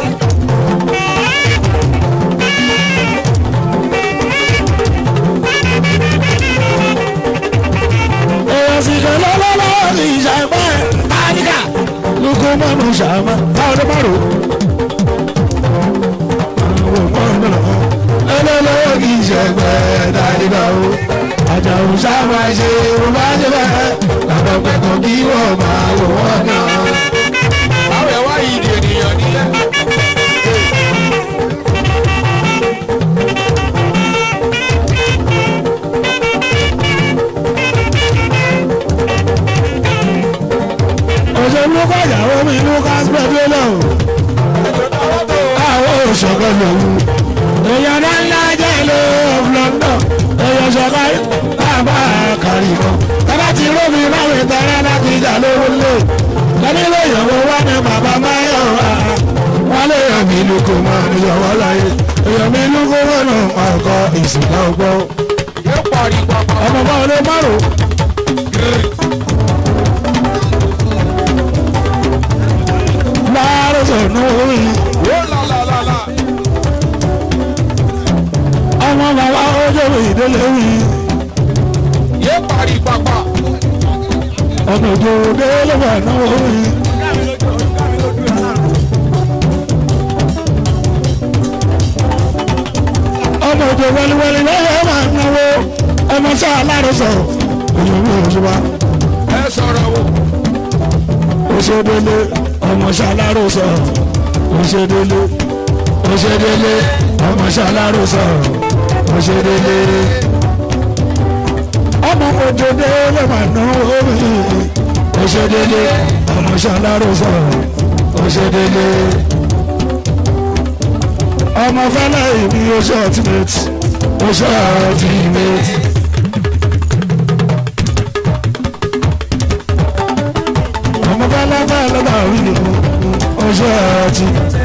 èèyàn sì ṣe lọ́lọ́lọ́ kì í ṣe ìwé dáníkà lóko mọ́nù ṣàmà táwọn ọdún márùn-ún ẹlẹ́lọ́wọ́ kì í ṣẹ̀gbẹ́ dáríga o àjàù sábà ṣe o bá ṣe bẹ́ẹ̀ làbọ̀ pẹ̀kọ̀ kí wọ́n máa wò wọ́n náà. báwo ẹ wá yìí di ènìyàn nìyẹn. òṣèlú kọjàwó mi lucas petroleum àwọn òṣèkọ lòun èèyàn ńláńlá jẹ́ ìlú of London èèyàn ṣọ̀kọ́ bàbá kàrí kan tọ́lá ti rómi láwọn ìtọ́rẹ́ láti ìjà lówó lé lẹ́ni ló yọ̀wọ́ wá ní bàbá máyọ̀ wá wọ́n lè yàn mí lóko máa ń yọ̀wọ́ láyé èèyàn mi lóko wọ́nà ọkọ̀ ìsìnká ọgbọ́n yóò parí papọ̀. ọmọ bá wọlé márùn. láàárọ̀ sọ̀nù orí ó lálálálá. ọmọ bàbá ọjọ́ ìdílé wí yóò parí papọ̀. ọmọ òjò délé wà náwó wí. ọmọ òjò wẹliwẹli lọ́wọ́ máa náwó ọmọ sáà láàárọ̀ sọ̀rọ̀ òjò mi ò ṣe wá. ẹ sọ̀rọ̀ wò. òṣèdélé ọmọ ṣàlárò sọ òṣèdélé òṣèdélé ọmọ ṣàlárò sọ òṣèdélé ọmọ òjòdé ló máa ná omi òṣèdélé ọmọ ṣàlárò sọ òṣèdélé ọmọ fẹlẹ ìbí oṣù ultimate oṣù ọtí méjì. ọmọ fẹlẹfẹ lọdọ rí oṣù ọtí.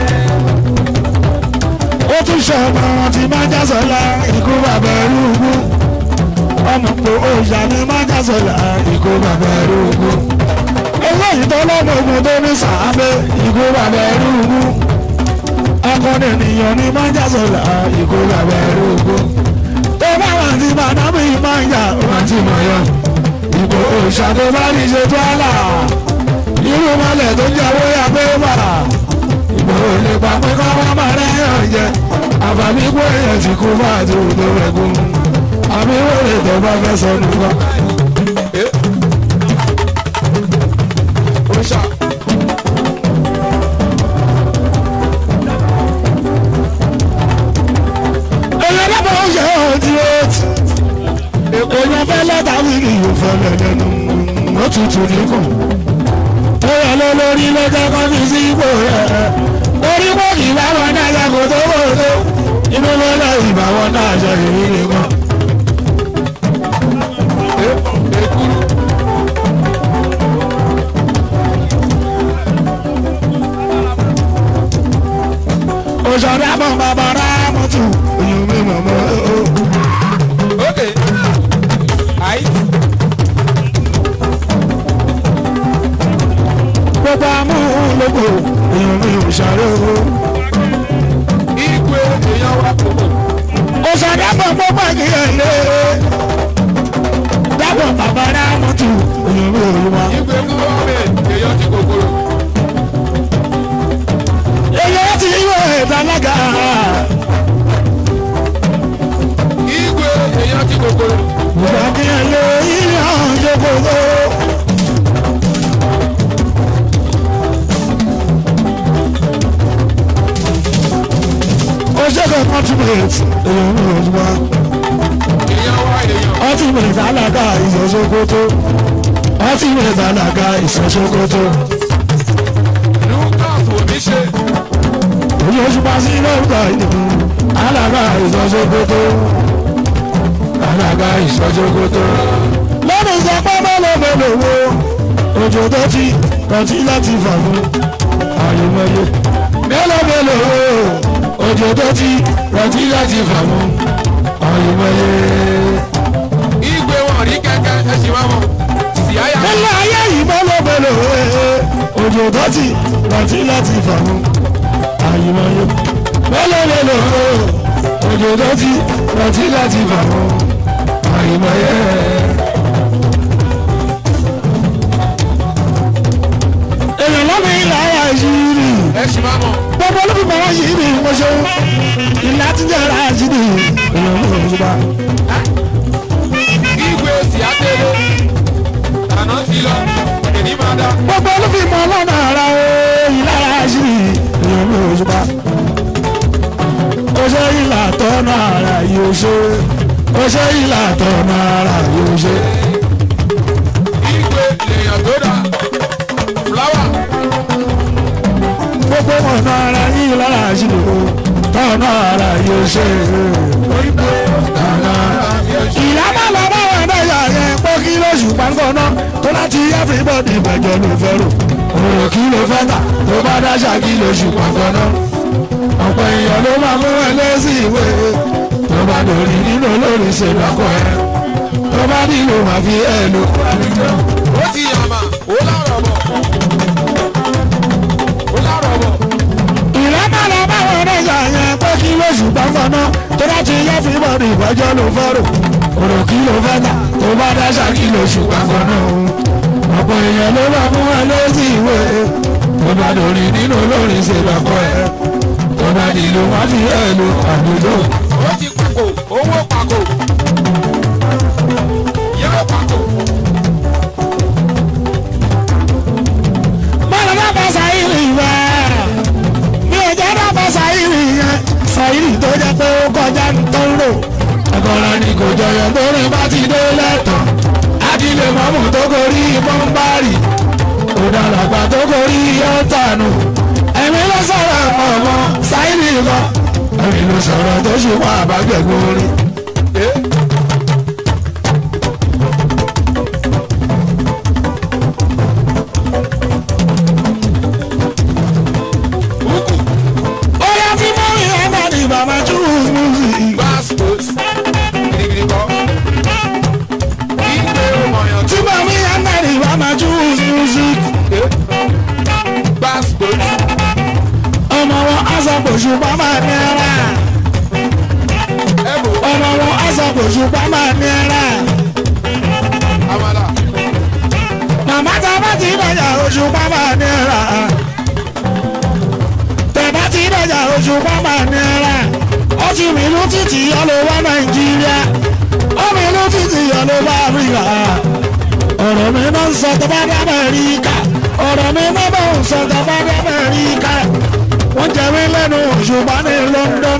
ó tún ṣọmọ tí máa já sọlá ikú bàbá ẹrúgbó ọmọ pé òòṣà ni máa já sọlá ikú bàbá ẹrúgbó. eléyìí tó lọ́mọ ogun tó ní sàábé ikú bàbá ẹrúgbó akọni ènìyàn ní máa ń jà sọ̀la ìkó bàbá ẹ̀rọ ògbó. tó bá wà tí bàdámù yìí máa ń jà wà tí mọ̀ yọ. ìbò òṣàdé bá ní ṣe tó àlà. irú mọ́lẹ̀ tó jẹ́ owó yà pé wà. ìbò olè pa pé kọ́ wọ́n máa rẹ́yàn jẹ. àbàmì kó èèyàn ti kú fún àti òdo rẹ̀ gùn. àmì wòlé tó bá fẹ́ sọ nìkan. Oṣà. èèyàn lábọ̀ ó ṣe ọ́ ti ó ti. èèyàn fẹ́ lẹ́tà wíìlì yóò fẹ́ lẹ́lẹ́nu ó tutù níkùn. ó yẹ ló lórí ló jẹ́ kó fi sí ipò rẹ̀. orí kò kì í bá wọn náà yẹ kó tó kó tó. inú ló lọ ìbá wọn náà ṣe ìrírí kan. Ekuru. òṣèré àbọ̀ bàbá rẹ̀ mọ́tò oyún mi mọ̀ mọ́ ó. Okay. Àìsí. gbogbo amúlòpọ̀ oyún mi ò ṣàrẹ́ o. Igwe èèyàn wa kòkò. òṣèré àbọ̀ gbogbo àgbéyẹ̀ lé. dábọ̀ bàbá rẹ̀ mọ́tò oyún mi ò lù wá. Igwe gọ́ọ̀mẹ̀ntì èèyàn ti kòkòrò. èyí ti yíwọ ìdálága Igwe èèyàn ti kòkòrò. ìgbàgbé lé ilé ọ̀hún gbogbo. Oṣèkè ultimate èèyàn ní òjúmọ́ Èèyàn wa èèyàn. ultimate alága ìṣọ̀ṣọ́kótó ultimate alága ìṣọ̀ṣọ́kótó Lucas Omiṣe. èyí oṣù pa sí lórúkọ ìdìbò alága ìṣọ̀ṣọ́kótó alága ìṣọ̀ṣọ́kótó. lọ́dún sọ pé mélòó wo òjò tó ti rántí láti fà fún àyùmọ̀yé mélòó mélòó wo òjò tó ti rántí láti fà fún àyùmọ̀yé. Igwe wọn rí kẹ́kẹ́ ẹ sì máa mọ̀. Síáyà. nílẹ̀ ayé yìí mélòó mélòó wo òjò tó ti rántí láti fà fún àyùmọ̀yé mélòó mélòó wo òjò tó ti rántí láti fà fún àyùmọ̀yé. èèyàn lọ́mọ ilẹ̀ ayé àìsírí Ẹ sì máa mọ̀. gbogbo olùkọ́ wọn yìí ni mo ṣe ilẹ̀ àtijọ́ ara àìsírí èèyàn ló ń bá. Igwe Síátélé. Àná ti lọ. Èdè máa dá. gbogbo olùkọ́ ọlọ́nà ara o ilẹ̀ ara àìsírí èèyàn ló ń bá. ó ṣe ìlà tọ́nà ara yóò ṣe ó ṣe ìlà tọ́nà ara yóò ṣe. Igwe lèèyàn tó dà. Fúláwà. gbogbo ọ̀nà ara yìí lára àìsírí o tọ́nà ara yóò ṣe. ìyáma lọ́wọ́ wọn náà yà yẹn pé kí lóṣù pàǹkọ́nà tó láti everybody ìbẹ̀jọ ló fẹ́ rò òrò kí ló fẹ́ tà tó bá dáṣà kí lóṣù pàǹkọ́nà ọ̀pọ̀ èèyàn ló máa mú ẹ lẹ́sí ìwé tó bá dòrí nínú olórí ṣe lọ́kọ̀ ẹ tó bá nílò máa fi ẹ lò àlejò. Ó ti yàmà. Ó lárọ̀ bọ̀. Ó lárọ̀ bọ̀. ìyáma lọ́wọ́ wọn náà yà yẹn pé kí lóṣù pàǹkọ́nà tó láti everybody ìbẹ̀jọ ló fẹ́ rò òrò kí ló fẹ́ tà tó bá dáṣà kí lóṣù pàǹkọ́nà ọ̀pọ̀ èèyàn ló máa mú ẹ lẹ́sí ìwé tó bá dòrí nínú olórí ṣe lọ́kọ̀ ẹ tó bá nílò máa fi ẹ lò àlejò. Ó ti pàkó. Owó pàkó. Yẹ́rọ pàkó. bọ́lá bá bá sáyìrì wá mi ò jẹ́ bá bá sáyìrì yẹn sáyìrì tó jẹ́ pé ó kọjá ń tó ń lò. ọkọ̀ra ni kò jọyọ̀ tó rìn bá ti dé lẹ́tọ̀ adílé mọ́mù tó gorí bọ́ńbárì òdàlàgbà tó gorí ọ̀tànù ẹ̀mí ló sọ̀rọ̀ ọmọ sáyìrì lọ ẹ̀mí ló sọ̀rọ̀ tó ṣùpá àbágbẹ̀gbẹ̀ orí Bóyá tí mo rí ẹ̀mọ́ ni bàbá choose music. Gbàsgbòs. Gidigidi kọ́. Ìgbé ọmọyàn Tí mo rí ẹ̀mọ́ ni bàbá choose music. Gbàsgbòs. Ọmọ wọn aṣàkóso bàbá náírà. Ẹ̀bù Ọmọ wọn aṣàkóso bàbá náírà. Amala. Màmá tá a bá ti dọ̀jà oṣù bàbá náírà. Tẹ̀bá ti dọ̀jà oṣù bàbá náírà. Ó ti mìlú títì ọlọ́wọ́ Nàìjíríà. Ó mìlú títì ọlọ́wọ́ Áfíríkà. Ọ̀rọ̀ mi máa ń sọ tó bá dá Amẹ́ríkà. Ọ̀rọ̀ mi máa bá ń sọ tó bá dá Amẹ́ríkà. Wọ́n jẹ mí lẹ́nu òṣùpá ní London.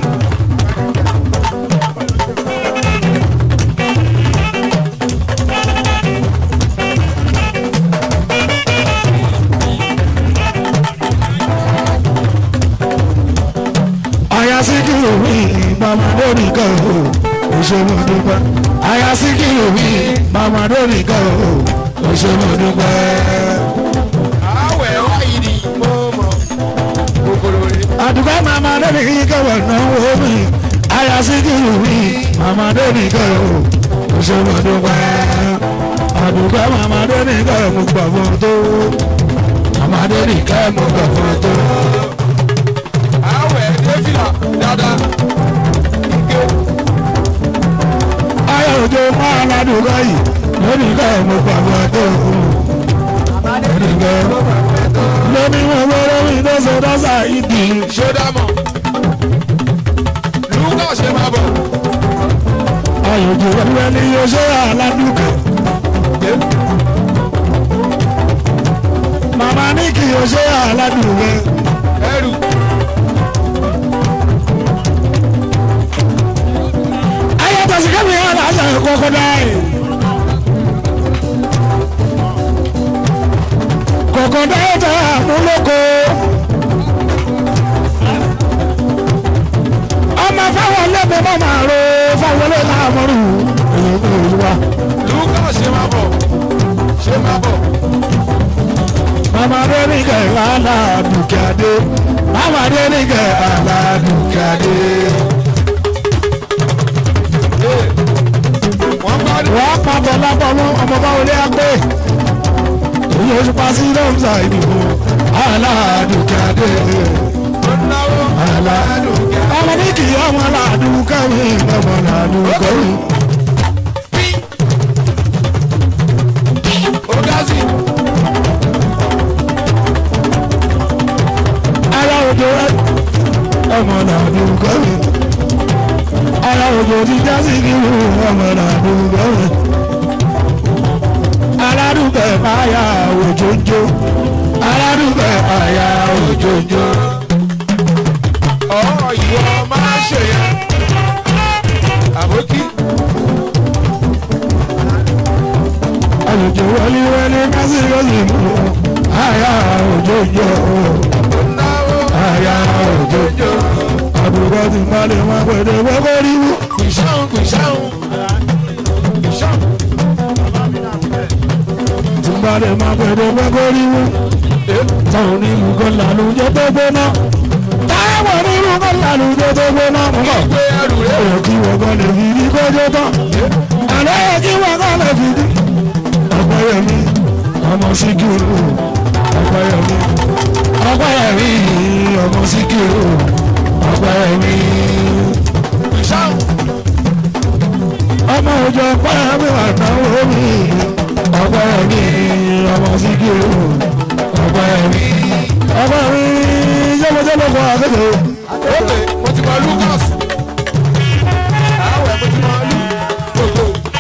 Aya Síkírù mi, màmá lórí kan o, òṣèlú dúpẹ́. Aya Síkírù mi, màmá lórí kan o, òṣèlú dúpẹ́. Àwẹ̀ wáyé ni mo mọ̀. Kòkòrò rẹ̀. àdùkọ́ màmá lórí kẹwàá náwó mi àyà síkìrù mi màmá lórí kẹwàá òṣèlú dúpẹ́ àdùkọ́ màmá lórí kẹwàá mo gbà fún tó màmá lórí kẹwàá mo gbà fún tó. Àwẹ̀ Défìlà dáadáa. Ike. ayé òjò máa ládùúgbò yìí lórí kẹwàá mo gbà fún tó lórí kẹwàá lórí wọn wọlé mi lọ́sọ̀ dọ́sà ìdí. Ṣé dámọ̀? Lúkà ṣe máa bọ̀. ayé òjò wọlé ní yóò ṣe àládùúgbò. màmá ní kí yóò ṣe àládùúgbò. Ẹrù. ayé tẹ̀síkẹ́ mi yára àṣà ìkókó dáì. kòkó dáì tẹ àmúlòkó. ọmọ fáwọn lẹ́bẹ̀ẹ́ mọ́ máa ro fáwọn lẹ́bẹ̀ẹ́ máa mọ́rù. èyí kò rí wa. Lúkà ṣe máa bọ̀. Ṣé máa bọ̀? mama denike aládùkẹ́dé mama denike aládùkẹ́dé. Wọ́n bá ní. wọ́n pàtó lápá mọ́ ọmọ bá wọlé àgbẹ̀. èyí oṣù pàṣẹ lọ́mùsà ìdìbò aládùkẹ́dé. Ó náwó. aládùkẹ́. ọmọ ní kì í ọmọ aládùkẹ́ mi ọmọ aládùkẹ́ mi. Ó dá sí. ara òjò rẹ ọmọ aládùkẹ́ mi. ara òjò ti já sí kí wọ́n ọmọ aládùkẹ́ mi. aládùúgbẹ̀ àyà òjòjò aládùúgbẹ̀ àyà òjòjò. Ọ̀ ìwọ máa ṣe yẹn. Àbókí. àlùjò wọléwọlé kásìkọ́sì mú àyà òjòjò Ó náwó. àyà òjòjò. àbúrò ti má lè má pẹ̀lú gbogbo ríwú. Kùsàún kùsàún. Kùsàún. ti má lè má pẹ̀lú gbogbo ríwú. táwọn onílù kan làlùjọ tó gbóná. táwọn onílù kan làlùjọ tó gbóná. mo bọ̀. Gbé ẹrù rẹ̀. ọ̀rọ̀ kí wọ́n kọ́ lè fi ní kọjọ́ tán. àlọ́ yẹ kí wọ́n kọ́ lè fi ní. ọ̀pẹ̀yẹmí ọmọ síkírù ọ̀pẹ̀yẹmí ọ̀pẹ̀yẹmí ọmọ síkírù ọ̀pẹ̀yẹmí Kùsàún. ọmọ òjò ọ̀pẹ̀yẹmí àtàwọn mi ọ̀pẹ̀yẹmí ọmọ síkírù ọ̀pẹ̀yẹmí ọ̀pẹ̀yẹmí jẹ́mọ̀jẹ́mọ̀ fún akẹ́kọ̀ọ́. Ókè, mo ti mọ Lucas. Àwẹ̀ mo ti mọ Lu. Gbogbo.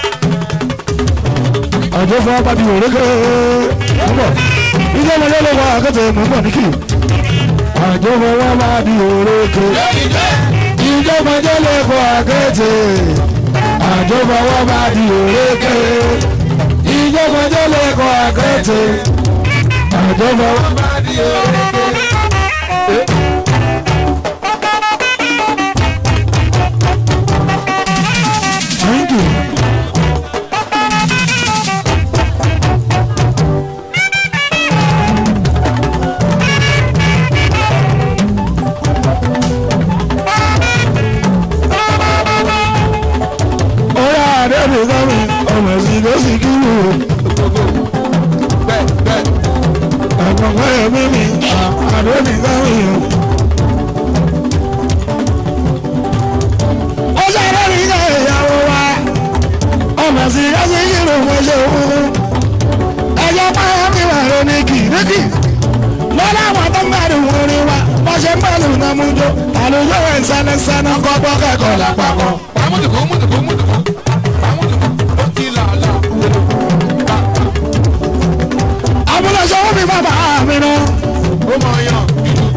àjọ fún apá ti wòlé kẹ́ ọ̀bọ̀ ìjọ ọmọdé ló wà akẹ́tẹ̀ mọ̀mọ́ ní kì àjọ fún wọn máa di wòlé kẹ́ Lẹ́yìn jẹ́. ìjọ ọmọdé ló kọ́ akẹ́tẹ̀ àjọ fún wọn máa di wòlé kẹ́ ìjọ ọmọdé ló kọ́ akẹ́tẹ̀ àjọ fún wọn. Bá di òrèké. mújó àlùjọ ẹ̀ sánẹ́sánẹ́ kọ́gbọ́ kẹ́kọ̀ọ́ lápapọ̀. pàmùtùkù mùtùkù mùtùkù pàmùtùkù ó ti là là. àbúlọ̀ṣọ́ wọ́n mi bàbá mi nù. ó mọ yan ìlú.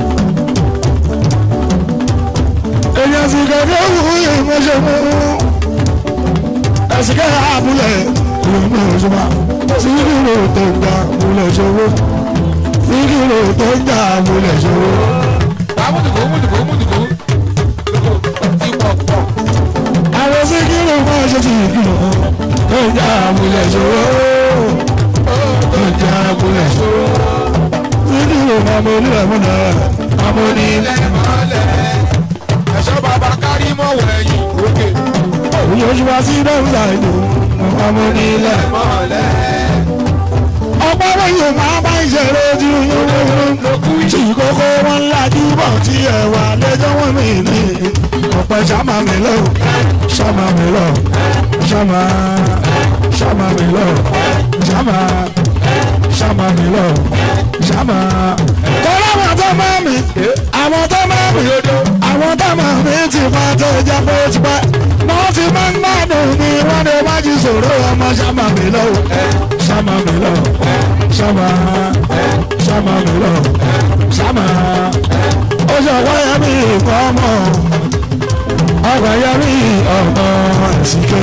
èèyàn sì kẹ́kẹ́ wù yìí mo ṣe mú. ẹ̀sìn kẹ́kẹ́ àbúlẹ̀ ìlú mi ò ṣùgbọ́n síkìrò tó ń gbà múlẹ̀ ṣòwò síkìrò tó ń gbà múlẹ̀ ṣòwò. pàmùtùkù mùtùkù mùtùkù ó ti pọ̀ pọ̀. àwọn síkìrò máa ṣe síkìrò tó ń gbà múlẹ̀ ṣòwò tó ń gbà múlẹ̀ ṣòwò. síkìrò máa mọ onílẹ̀ múnà àmọ́ ní ilẹ̀. ilẹ̀ mọ́lẹ̀ ẹ̀ṣọ́ bàbá kárí mọ́ wẹ̀yìn òkè. òun yóò ṣùgbọ́n sí dọ́kítà ìlú àmọ́ ní ilẹ̀. mọ́lẹ̀ ọgbọ́n wọ̀nyí máa bá ìṣẹ̀lẹ̀ ojú yín tí kókó wọn lajú bọ̀ tí ẹ wà lẹ́jọ́ wọn mi ní ọ̀pẹ ṣàmà mi lọ ṣàmà mi lọ ṣàmà ṣàmà mi lọ ṣàmà ṣàmà mi lọ ṣàmà. kọ́lá àwọn tó máa mi àwọn tó máa mi àwọn tó máa mi ti máa tó jẹ́ pé ó ti pẹ́ wọ́n ti máa ń gbádùn ní wọ́n lè má jí sòrò ọmọ ṣàmà mi lọ ṣàmà mi lọ ṣàmà ṣàmà mi lọ ṣàmà ó ṣe ọ̀pọ̀ yẹn mi ìkọ́ ọmọ ọgbà yẹn mi ọmọ ẹ̀sìnké.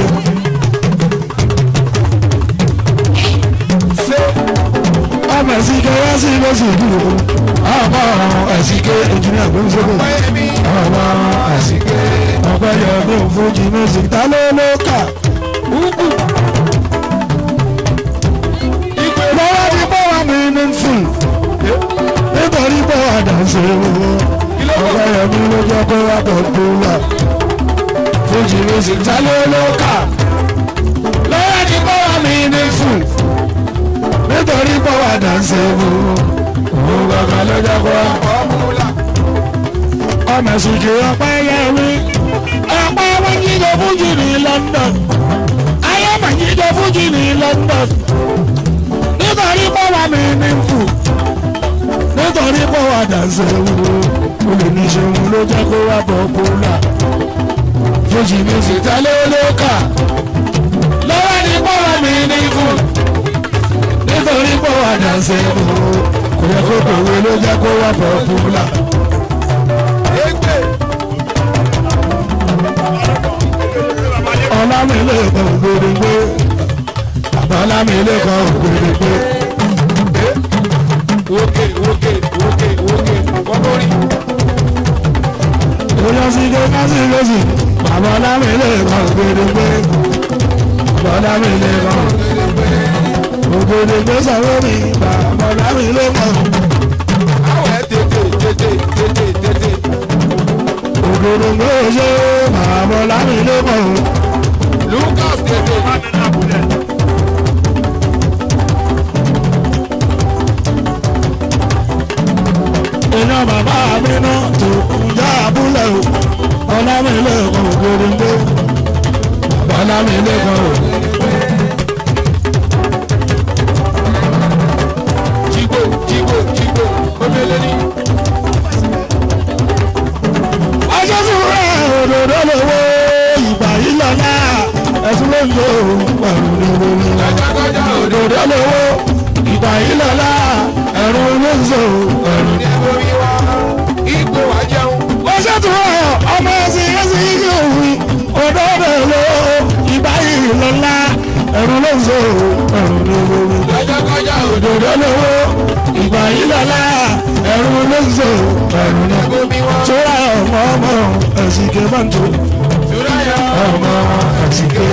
ọmọ ẹ̀sìnké wá sí lọ́sì ìdúró ọmọ ẹ̀sìnké engineer gbẹ́nsókè ọmọ ẹ̀sìnké ọgbà yẹn mi ò fojú music ta ló ló kà. lọ́wọ́ ti bọ́ wa mi ní fún nítorí bọ́ wa dànsẹ́ owó ọgbà yẹn mi ló jẹ́ kó wá bọ̀ tó wà fojú music ta ló ló kà. lọ́wọ́ ti bọ́ wa mi ní fún nítorí bọ́ wa dànsẹ́ owó owó gbàgbà ló jẹ́ kó wá fọ́múlà ọmọ ìsìnkì ọpẹ yẹwì ọpẹ wọn jíjọ fújì ní London ayé mà jíjọ fújì ní London nítorí pọ́wà mi ní fù nítorí pọ́wà dànsẹ̀ wúwo olùníṣẹ́wọ̀n ló jẹ́ kó wá bọ̀ kúlà fújì ní sìtẹ́lẹ̀ olóka lọ́wọ́ ní pọ́wà mi ní fù nítorí pọ́wà dànsẹ̀ wúwo kò yẹ kó kòwé ló jẹ́ kó wá bọ̀ kúlà. égbè ọlámilé kan gbèrègbè bàbá ọlámilé kan gbèrègbè òkè òkè òkè òkè kọ́mọ́rì oyún síge kásìlẹ́sì bàbá ọlámilé kan gbèrègbè bàbá ọlámilé kan ògbèrègbè sọ̀rọ̀ mi bàbá ọlámilé kan àwẹ̀ tètè tètè tètè tètè ògbèrègbè ṣe bàbá ọlámilé kan Lucas tètè iná bàbá mi náà tó kúnjá abúlé o ọlámilé kan ògbèrègbè bàbá ọlámilé kan ògbèrègbè. jígbó jígbó jígbó omele ní ọjọ́ súnra òdòdó lówó ìgbà yìí lọ́la ẹ̀sùn ló ń lo pẹ̀lú lówó. kájákájá òdo òdòdó lówó ìgbà yìí lọ́la ẹ̀rù ló ń so ẹ̀rù. ní orí wa igbó wa jẹun ọjọ́ súnra ọmọ ẹ̀sìn ẹ̀sìn yìí òwì òdòdó lówó ìgbà yìí lọ́la ẹ̀rù ló ń so ẹ̀rù lówó. kájákájá òdo òdòdó lówó ìgbà yìí lọ́la ẹ̀rù ló ń so ẹ̀rù lówó. omi wa sọ́ra ọmọ ọmọ ẹ̀sìn kẹfàǹtò. túráyà ọmọ àtìké.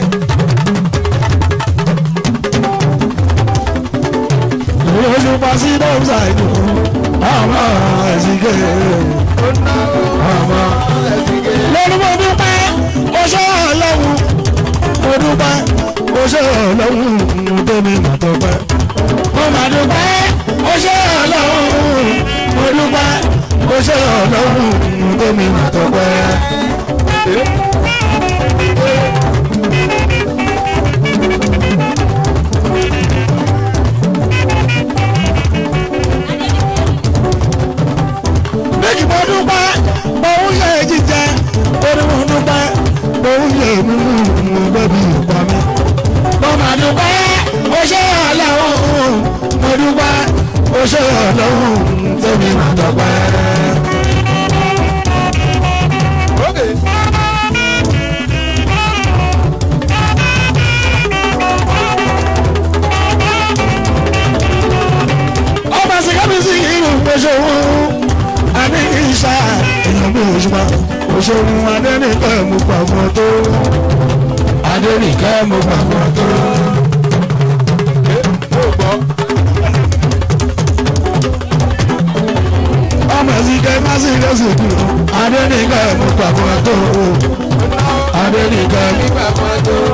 Oṣù pàṣí dọ́ọ̀sà ìlú ọmọ àtìké. ọmọ lórí mo dúpẹ́ oṣù ọlọ́run mo dúpẹ́ oṣù ọlọ́run mo tóbi mà tó pẹ́. mo mà dúpẹ́ oṣù ọlọ́run mo dúpẹ́ oṣù ọlọ́run mo tóbi mà tó pẹ́. méjì bọ́ dúpẹ́ òun yẹ jíjẹ orí mo dúpẹ́ òun yẹ mímú mo bẹ́bí ìpa mi. mo mà dúpẹ́ ó ṣe ọlọ́run mo dúpẹ́ ó ṣe ọlọ́run tẹ́mi mà dọ́pẹ́. Okay. ọba sìkàmì sí irú oṣooṣù adé ìṣá èèyàn bí òṣùpá oṣooṣù adẹ́nìkẹ́ mo pa fún ọ tó adẹ́nìkẹ́ mo pa fún ọ tó. Mo gbọ́. ọmọ sìkẹ́ má sí lọ́sì dùn adẹ́nìkẹ́ mo pa fún ọ tó adẹ́nìkẹ́ mi pa fún ọ tó.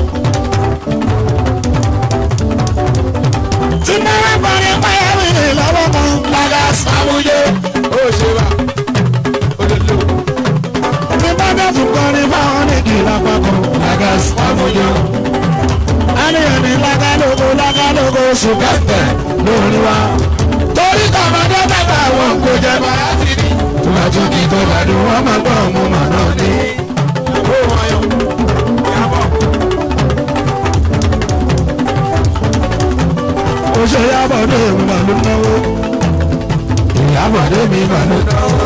tí náírà parí payá mi lọ́wọ́ kan lága sàmúyé. Ó ṣe wá. Olólo. ní bàbá tún kọrin fáwọn nìkì lápapọ̀ lága sàmúyé. àníyàn ní lágálógó lágálógó sùkẹ́tẹ̀ lórí wa. torí tọmọdé bàbá wọn kò jẹ bá. Bàá ti rí. tùmọ̀tùkì tó gbàdúrà wọn máa gbọ́ ọmọ màná ní. Ó wọn yọ. Ìyàbọ̀. ó ṣe yábọ̀dé mi mà ló náwó. ìyábọ̀dé mi mà ló náwó.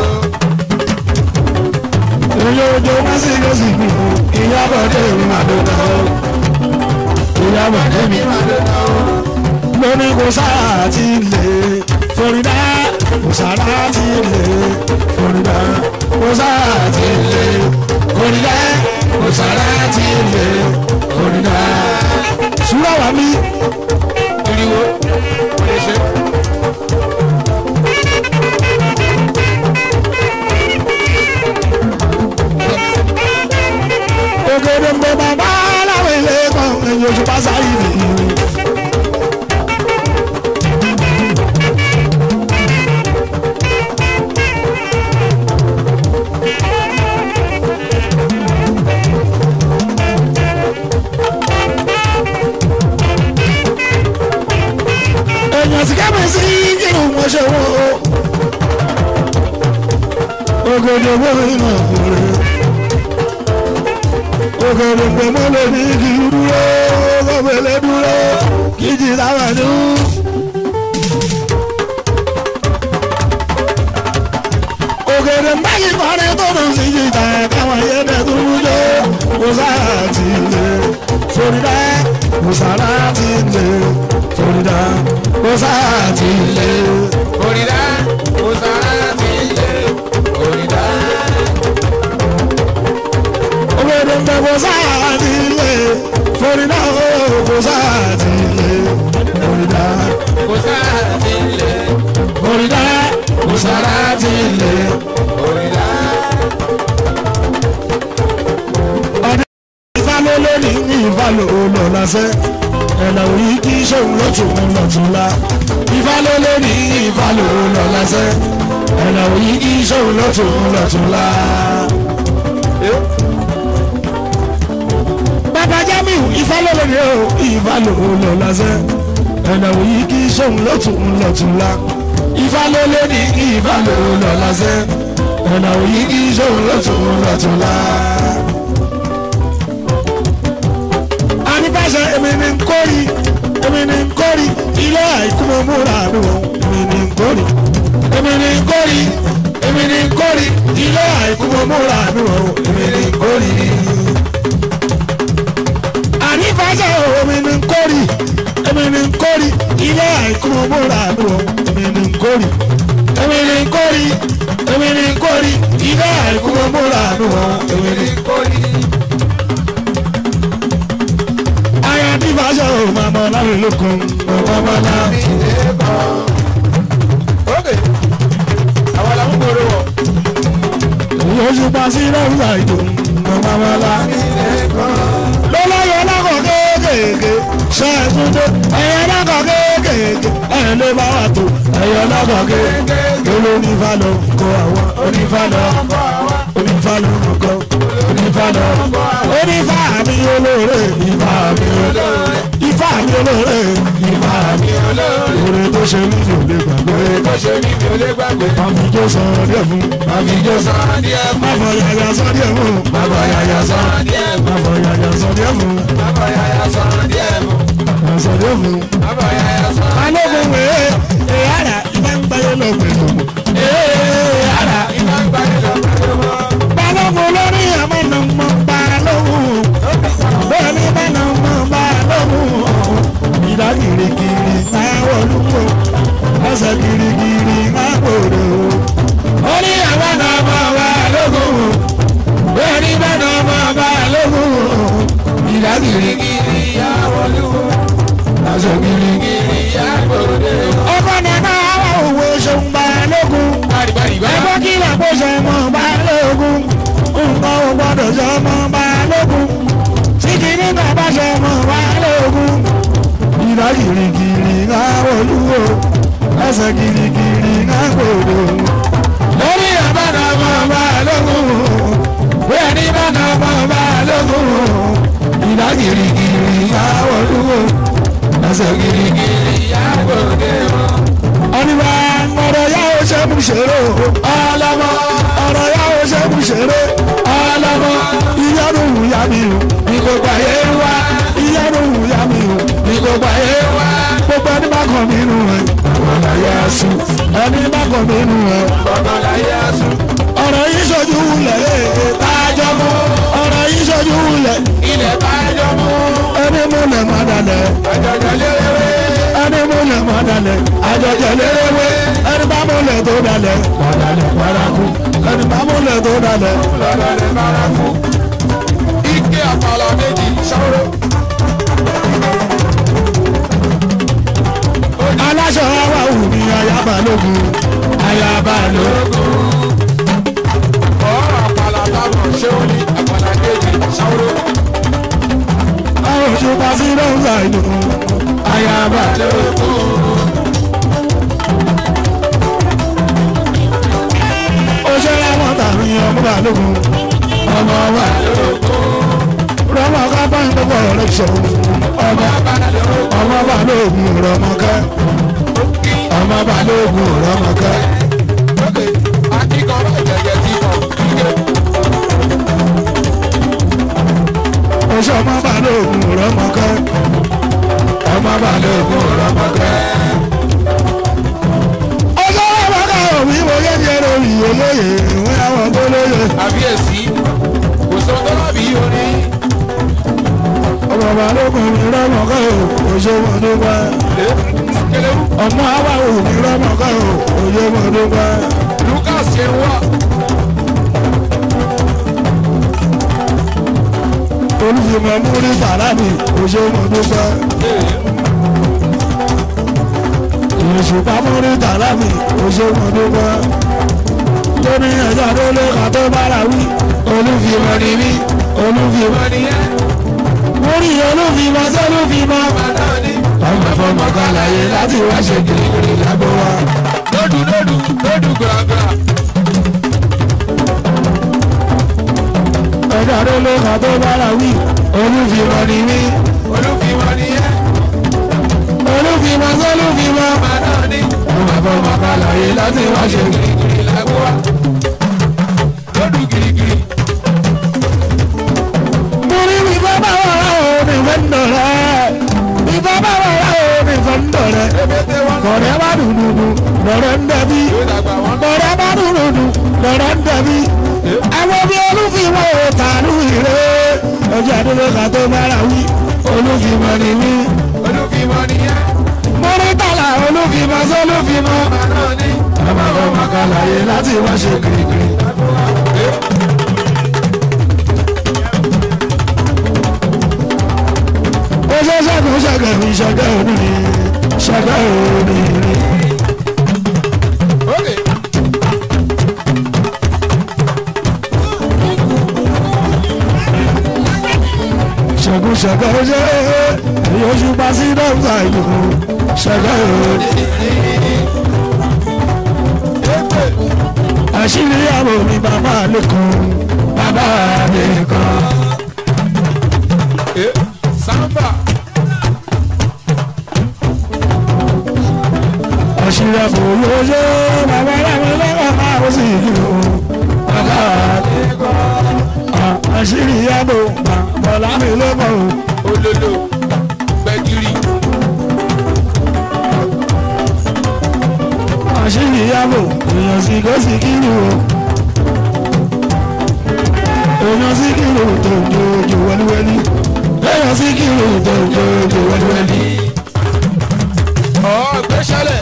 Oyo ojo wá sí lọ́sì mi o, ìyábọ̀dé mi mà ló náwó. ìyábọ̀dé mi mà ló náwó. lóní kò sáà ti lè Florida kò sáà ti lè Florida kò sáà ti lè Florida kò sáà ti lè Florida. Súrà wà mí. Ìrìwò. Ó lè ṣe. ògèdè ń bẹ bàbá aláwọ̀ ilé kan ẹ̀yìn oṣù pásá yìí nìyí. èèyàn sì kẹ́mi sí kírun mo ṣe wọ́n o. ògèdè wo ìmọ̀ òrè òkèrè pẹ̀mọ́ lè ní kí dúró kọ́bẹ̀lẹ̀ dúró kí jì sábà ní. òkèrè mbáyì kọ́rin tó dùn sí jìjà káwọn yẹ́dẹ̀ tó ń jó kó sáà ti lè Florida kó sáà ti lè Florida kó sáà ti lè. Òrìdá. Ó sára ti lé. Òrìdá. òkèrè mbẹ́ kó sáà ti lè Florida kó sáà ti lè Florida. Ó sára ti lé. Florida kò sára ti lè. Òrìdá. ọdún ìfàlọ́ lónìí ní ìfàlọ́ olùlọ́sẹ̀ ẹ̀nà òyì kí sóun lọ́tún lọ́tún la. ìfàlọ́ lónìí ní ìfàlọ́ olùlọ́sẹ̀ ẹ̀nà òyì kí sóun lọ́tún lọ́tún la. bàbá Jamiu ìfàlọ́ lónìí o ìfàlọ́ olùlọ́sẹ̀ ẹ̀nà òyì kí sóun lọ́tún lọ́tún la. ìfàlọ́ lónìí ní ìfàlọ́ olùlọ́sẹ̀ ẹ̀nà òyì kí sóun lọ́tún lọ́tún la. anifásẹ èmi ni nkórì èmi ni nkórì ilé àìkú mo múra mi wọ èmi ni nkórì èmi ni nkórì èmi ni nkórì ilé àìkú mo múra mi wọ èmi ni nkórì. anifásẹ èmi ni nkórì èmi ni nkórì ilé àìkú mo múra mi wọ èmi ni nkórì èmi ni nkórì èmi ni nkórì ilé àìkú mo múra mi wọ èmi ni nkórì. Aya tí fàṣọ ò máa mọ láwọn olókun ọmọ ọmọ náà. Okay. Àwọn làwọn gbòòrò wọ̀. Òye oṣù pa sí lọ́wọ́ àìdò ọmọ ọmọ náà. Lọ́lọ́yọ̀ lákọ̀ kéékèèké ṣe é tún dé. Ẹyẹ lákọ̀ kéékèèké ẹ̀yẹ ló bá wà tó. Ẹyẹ lákọ̀ kéékèèké ló ní falọ̀ kọ àwọn onífalọ̀ onífalọ̀ kọ onífalọ̀ onífà mi olóore ìfà mi olóore ìfà mi olóore ìfà mi olóore tó ṣe mí mi ò lè gbàgbé tó ṣe ní mi ò lè gbàgbé. àfijó san díẹ̀ fún àfijó san díẹ̀ fún. máfọ yàyà san díẹ̀ fún máfọ yàyà san díẹ̀ fún. máfọ yàyà san díẹ̀ fún bàbá yàyà sọ̀rọ̀ díẹ̀ fún. san díẹ̀ fún. bàbá yàyà sọ̀rọ̀. balógun wèé èyàrá ìbá ń gbáyé lọ pẹ̀lú èyàrá ìbá ń gbàgbé lọ pẹ̀lú wọn. balógun lórí àmọ́nà mọ́ balógun bẹ́ẹ̀ ni bánà mọ́ balógun ìdá kirikiri máa wọlúwò ẹsẹ̀ kirikiri máa gbòòrò orí àmọ́nà mọ́ balógun bẹ́ẹ̀ ni bánà mọ́ balógun ìdá kirikiri ìyá wọlúwo. ẹsẹ̀ kirikiri. ìyá gbòde. ọkọ nana àwọn òwe ṣeun balógun bàrìbàrìbà. ẹgbẹ́ kí làpò ṣe mọ́ balógun nǹkan ò gbọ́dọ̀ ṣe mọ́ balógun tí kìíní bàbá ṣe mọ́ balógun ìdá kirikiri ká olúwo ẹsẹ̀ kirikiri ká gbòòrò lórí àbádà mọ́ balógun bẹ́ẹ̀ ni bàdà mọ́ balógun ìdá kirikiri ká olúwo ẹsẹ̀ kirikiri ìyá gbòde wọn. ọ̀nìbà ọ̀rọ̀ yà ó ṣe mú ṣeré o ọlọ́mọ ọ̀rọ̀ yà ó ṣe mú ṣeré ọlọ́mọ ìyanu wùyà mi o ní gbogbo ayé wa ìyanu wùyà mi o ní gbogbo ayé wa gbogbo ẹni bá kàn mí nù ẹ ọ̀rọ̀ yà á sùn ẹni bá kàn mí nù ẹ bàbá láyé aṣọ. ọ̀rọ̀ yìí ṣojú wulẹ̀ ẹ̀ tájọ́ mọ́ ọ̀rọ̀ yìí ṣojú wulẹ̀ ilẹ̀ bá jọ mú. ẹni mú lẹ̀ má dalẹ̀ àjọjọ léwé. ẹni mú lẹ̀ má dalẹ̀ àjọjọ léwé ẹni bá mú lẹ̀ tó dalẹ̀ padàlẹ̀ paraku ẹni bá mú lẹ̀ tó dalẹ̀. lọ́dọ̀ lè bára kú. ike àpàlà méjì ṣọ́rọ́. aláṣọ wa wù mí ayaba lógun ayaba lógun. ọ̀rọ̀ àpàlà táwọn ṣé ó ní àpàlà méjì ṣọ́rọ́. àwọn òṣùpá sí lọ́sà ìlú ayaba lógun. òṣèré wọn tàbí ọmọ bá lógun ọmọ bá lógun. rọmọ ká bá ń gbọ́ ọ̀rẹ́ sọ̀rọ̀ ọmọ ọmọ bá lógun rọmọkẹ́ ọmọ bá lógun rọmọkẹ́. lókè akíkọ̀ọ́ ìjẹ̀jẹ̀ tí mọ̀ ike. oṣù ọmọ balógun rọmọkẹ ọmọ balógun rọmọkẹ. ọjọ́ rọmọkẹ òbí mo yẹ́yẹ́ lórí olóyè ìwé àwọn gbólóyè. àbíyèsí kò sọ tọ́lá bí orin. ọmọ balógun mi rọmọkẹ oṣù mo dúpẹ́. kẹlẹ́wù ọmọ awàwò mi rọmọkẹ oṣù mo dúpẹ́. lucas ṣe ń wá. olùfìmọ̀ múrí bàlámì oṣù mo dúpẹ́. ìṣùpá múrí bàlámì oṣù mo dúpẹ́. lórí ẹjọ́ tó lé ká tó bára wí olùfìmọ̀ ni mí olùfìmọ̀ ni ẹ́. múrí olùfìmọ̀ sólùfìmọ̀. ọmọ fọmọ kan láyé láti wá ṣe kìrìkìrì lágbo wa. lódù lódù lódù gbàgbà. ẹjọ́ tó lé ká tó bára wí olùfìmọ̀ ni mí olùfìmọ̀ nìyẹn. olùfìmọ̀ sólùfìmọ̀. bàdàn ni ọmọ fọmọ kan láyé láti wá ṣe kìrìkìrì. gírígírí lágbo wa. lódù gírígírí. Muri mi baba wa o mi fendore mi baba wa o mi fendore ebete wọn kọrẹ bá dùdùdù lọrẹ ń dẹbi yóò dàgbà wọn. kọrẹ bá dùdùdù lọrẹ ń dẹbi àwọn bí olúfìmọ̀ ò tànú ìrè ọjọ́ àdúgbò ká tó bára wí olúfìmọ̀ ni mí olùfìmọ̀ nìyẹn. múrí tàlà olúfìmọ̀ sólúfìmọ̀ bàdàn ni ọmọ ọmọ kan láyé láti wá ṣe kirikiri. ó ṣe ṣẹ́gun ṣẹ́gun mi ṣẹ́gun òní mi ṣẹ́gun òní mi. ókè. ṣẹ́gun ṣẹ́gun ṣe èyí oṣù bá sí dọ́gba ìlú ṣẹ́gun òní. àṣírí àbò mi bàbá lẹ́kọ̀ọ́ bàbá lẹ́kọ̀ọ́. samba àṣírí àbò yóò ṣe bàbá aláwọ̀ lọ́wọ́ àwọn sì kìlọ̀ bàbá àdékọ́ àṣírí àbò bàbá lámì lọ́wọ́ olólo gbẹgiri àṣírí àbò èèyàn sì kó sì kìlọ̀ èèyàn sì kìlọ̀ tó ń jojo wẹ́lúwẹ́lú èèyàn sì kìlọ̀ tó ń jojo wẹ́lúwẹ́lú. ọ gbẹsẹlẹ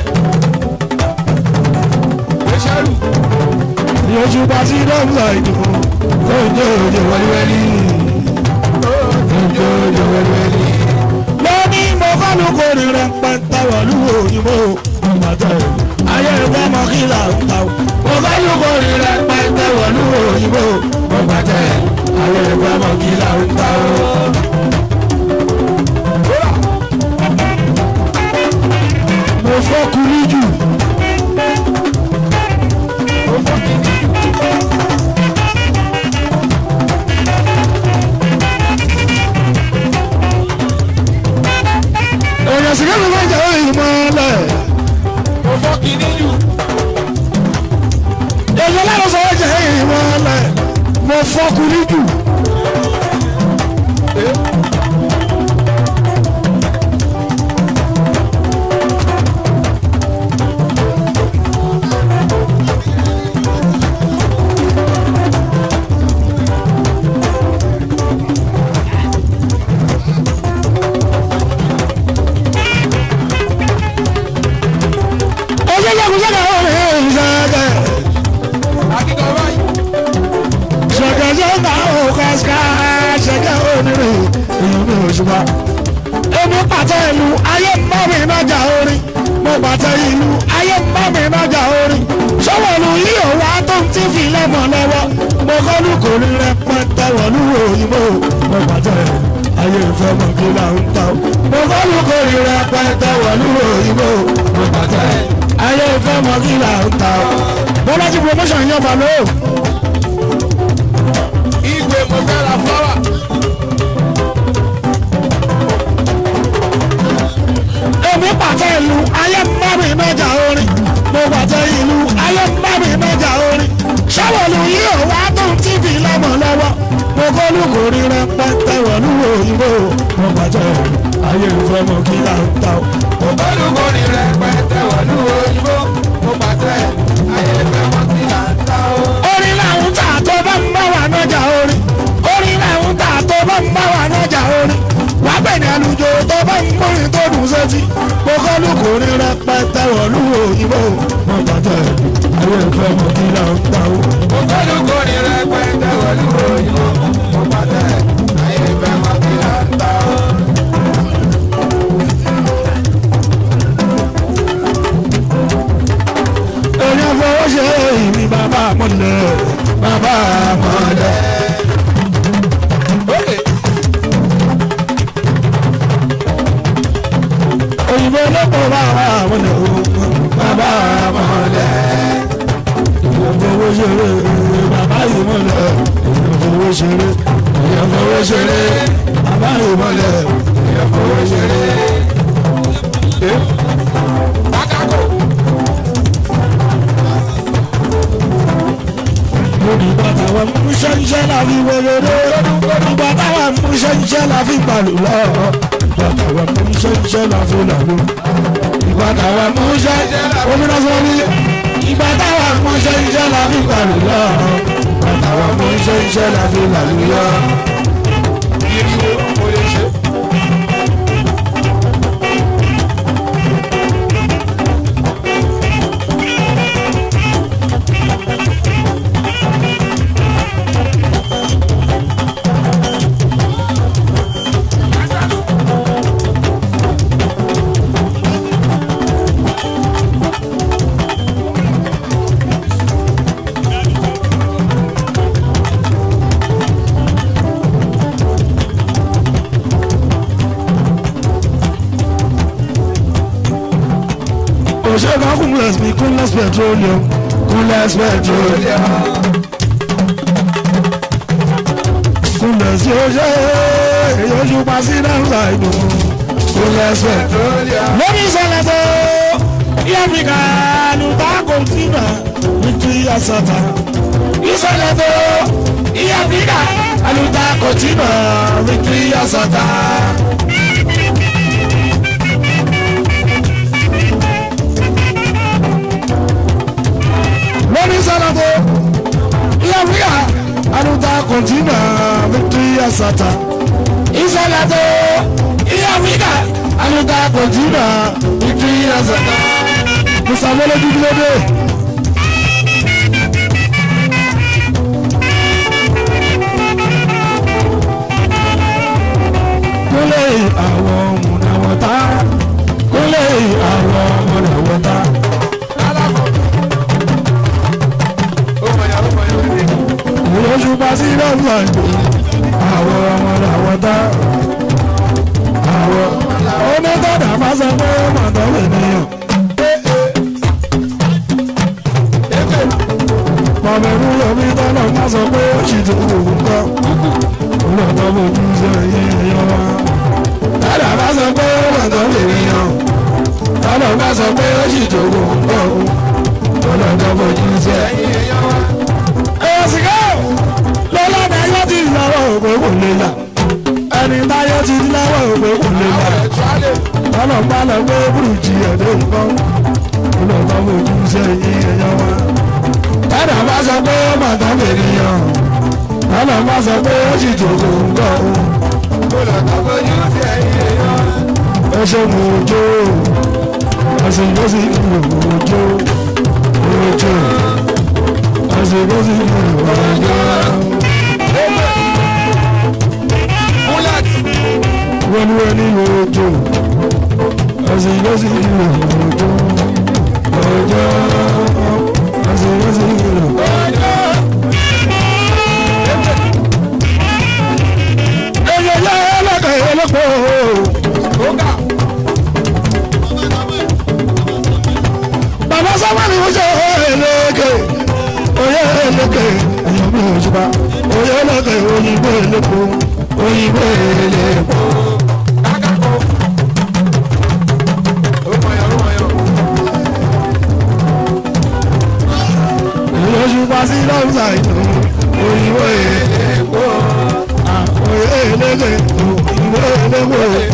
gbẹsẹlù Yóò bá sí dọ́gba ìdìbò tó ń jẹ́ òjò wẹ́lúwẹ́lú. Tó ń jẹ́ òjò wẹ́lúwẹ́lú. Lọ́ní mo bá lu kórè rẹ̀ pẹ́ntà wọ̀lú òyìnbó. Ìgbàtà ayé ìgbà mọ́ kí là ń ta o. Mo bá lu kórè rẹ̀ pẹ́ntà wọ̀lú òyìnbó. Ìgbàtà ayé ìgbà mọ́ kí là ń ta o. Mo fọ́ kuli jù. èèyàn sì kẹ́mi máa ń jẹ́ ìmọ̀lẹ̀. mo fọ́ kìíní jù èèyàn lára sọ wọ́n jẹ́ ìmọ̀lẹ̀. mo fọkùnrin jù. ọjọ́ jagunjagun àwọn èèyàn ìṣẹ́jẹ́. akíkọ báyìí ṣẹ̀gẹ̀ṣẹ̀gà òkàṣkà ṣẹ̀gẹ̀ onírè èèyàn mi ò ṣùgbọ́n. èmi pàtẹ ìlú ayé mọ́mí nájà orin mo pàtẹ ìlú ayé mọ́mí nájà orin ṣọ́wọ́lù yìí ò wá tó ń tí fi lẹ́mọ̀ lọ́wọ́ mo kọ́lù kò rí rẹpẹtẹ wọ̀lú òyìnbó mo pàtẹ ayé ìfẹ́ mọ̀ kí là ń ta o. mo kọ́lù kò rí rẹpẹtẹ wọ̀lú òyìnbó mo pàtẹ ayé ìfẹ́ mọ̀ kí là ń ta o. bọ́lá ti promotion yẹn balọ̀ o. ìgbé mo fẹ́ ra fúláwà èmi pàtẹ ìlú ayé mọ́mí mẹ́jà orin mo pàtẹ ìlú ayé mọ́mí mẹ́jà orin ṣọ́wọ́lù yìí ò wá tó ń tíbi lọ́mọ lọ́wọ́ mo kọ́lù kò rí rẹpẹtẹ wọ̀lú òyìnbó mo pàtẹ ayé ìfẹ́ mọ̀ kí là ń ta o. olùkọ́ ni rẹpẹtẹ wọ̀lú òyìnbó mo pàtẹ ayé fẹ́ mọ́ sí là ń ta ó. orin làwọn tà tó bá ń bá wà nájà orin orin làwọn tà tó bá ń bá wà nájà orin wà á bẹ̀rẹ̀ àlùjọ tó bá ń múrin tó dùn sétí mo kọ́lù kò rí rẹpẹtẹ wọ̀lú òyìnbó mo pàtẹ ayé ìfẹ́ mọ̀ kí là ń ta o. olùkọ́ ni rẹpẹtẹ wọ̀lú òyìnbó mo pàtẹ ayé fẹ́ mọ́ sí là ń ta ó. èèyàn fọwọ́ ṣe ìní bàbá mọ̀lẹ́ bàbá mọ̀lẹ́. òyìnbó lọ́pọ̀ bàbá mọ̀lẹ́ o bàbá mọ̀lẹ́. èèyàn fọwọ́ ṣeré bàbá yìí mọ̀lẹ́ èèyàn fọwọ́ ṣeré èèyàn fọwọ́ ṣeré bàbá yìí mọ̀lẹ́ èèyàn fọwọ́ ṣeré. Pátákó Ìgbà táwọn mú ṣẹ́ńṣẹ́ la fi wẹ̀rẹ̀rẹ̀. Ìgbà táwọn mú ṣẹ́ńṣẹ́ la fi pàlù lọ. Ìgbà táwọn mú ṣẹ́ńṣẹ́ la fi làlú. Ìgbà táwọn mú ṣẹ́ńṣẹ́ omínà sọ́rí. Ìgbà táwọn mú ṣẹ́ńṣẹ́ la fi pàlù lọ. Ìgbà táwọn mú ṣẹ́ńṣẹ́ la fi làlú lọ. iriwo mo lè ṣe. Òṣèkà kúnlẹ̀s mi kúnlẹ̀s petroleum kúnlẹ̀s petroleum. Kúnlẹ̀s yóò ṣe yóò ṣùpá sí náà ìlú kúnlẹ̀s petroleum. lórí ìṣẹ̀lẹ̀ tó Áfíríkà àlùbá kọ̀ǹtínà nítorí àṣàtà. Ìṣẹ̀lẹ̀ tó Áfíríkà àlùbá kọ̀ǹtínà nítorí àṣàtà. Lórí ìṣẹ̀lẹ̀ tó Áfíríkà àlùbá kọ̀ǹtínà nítorí àṣàtà. Ìṣẹ̀lẹ̀ tó Áfíríkà àlùbá kọ̀ǹtínà nítorí àṣàtà. Musa mọ́lẹ́dú kí ló dé? kúlẹ̀ àwọn ọmọdàwọ̀tá kúlẹ̀ àwọn ọmọdàwọ̀tá. ìrọ̀ṣù pàṣẹ lọ́wọ́ ìgbò àwọn ọmọdàwọ̀tá. àwọn onítọ̀dà máa sọ pé màtọ́ lè níyàn. mọ̀mẹ́rú yomi tọ́lọ̀ máa sọ pé ó ṣì tó òun kọ́. olùkọ́ fojú sọ yín ẹ̀yọ́ wa tọ́lọ̀ bá sọ pé ó wà tó lè rí yan tọ́lọ̀ bá sọ pé ó sì tó kò ń bọ̀ ó tọ́lọ̀ tó fojú sí ẹ. ẹ̀yọ́ sìgá lọ́lá ni ayé ti lọ́wọ́ òpè kò lè là ẹni táyé ti lọ́wọ́ òpè kò lè là tọ́lọ̀ bá lọ pé burújí ẹ̀dẹ́ nǹkan tọ́lọ̀ tó fojú sí ẹ̀yìn ẹ̀yọ́ wa tọ́lọ̀ bá sọ pé ó mà tó lè rí yan tọ́lọ̀ bá sọ pé ó sì tó kò ń bọ̀ ó ẹsẹ̀ mú ojó ẹsẹ̀ ló sì mú ojó ojó ẹsẹ̀ ló sì mú ojó. wọ́n wọ́n ní ojó ẹsẹ̀ ló sì mú ojó ojó ẹsẹ̀ ló sì mú ojó. ẹyẹ yẹ ẹlẹ́kẹ̀ ẹlẹ́kọ̀ bàbá sábà ni wọ́n ṣe ẹlẹ́kẹ̀ oyè ẹlẹ́kẹ̀ ẹ̀yọ́ mi ò ṣùpá oyè ẹlẹ́kẹ̀ òyìnbó ẹlẹ́kọ̀ òyìnbó ẹlẹ́kọ̀. ẹ̀yọ́ ṣùpá sí lọ́sà ìtàn òyìnbó ẹlẹ́kọ̀ oyè ẹlẹ́kẹ̀ òyìnbó ẹlẹ́kọ̀.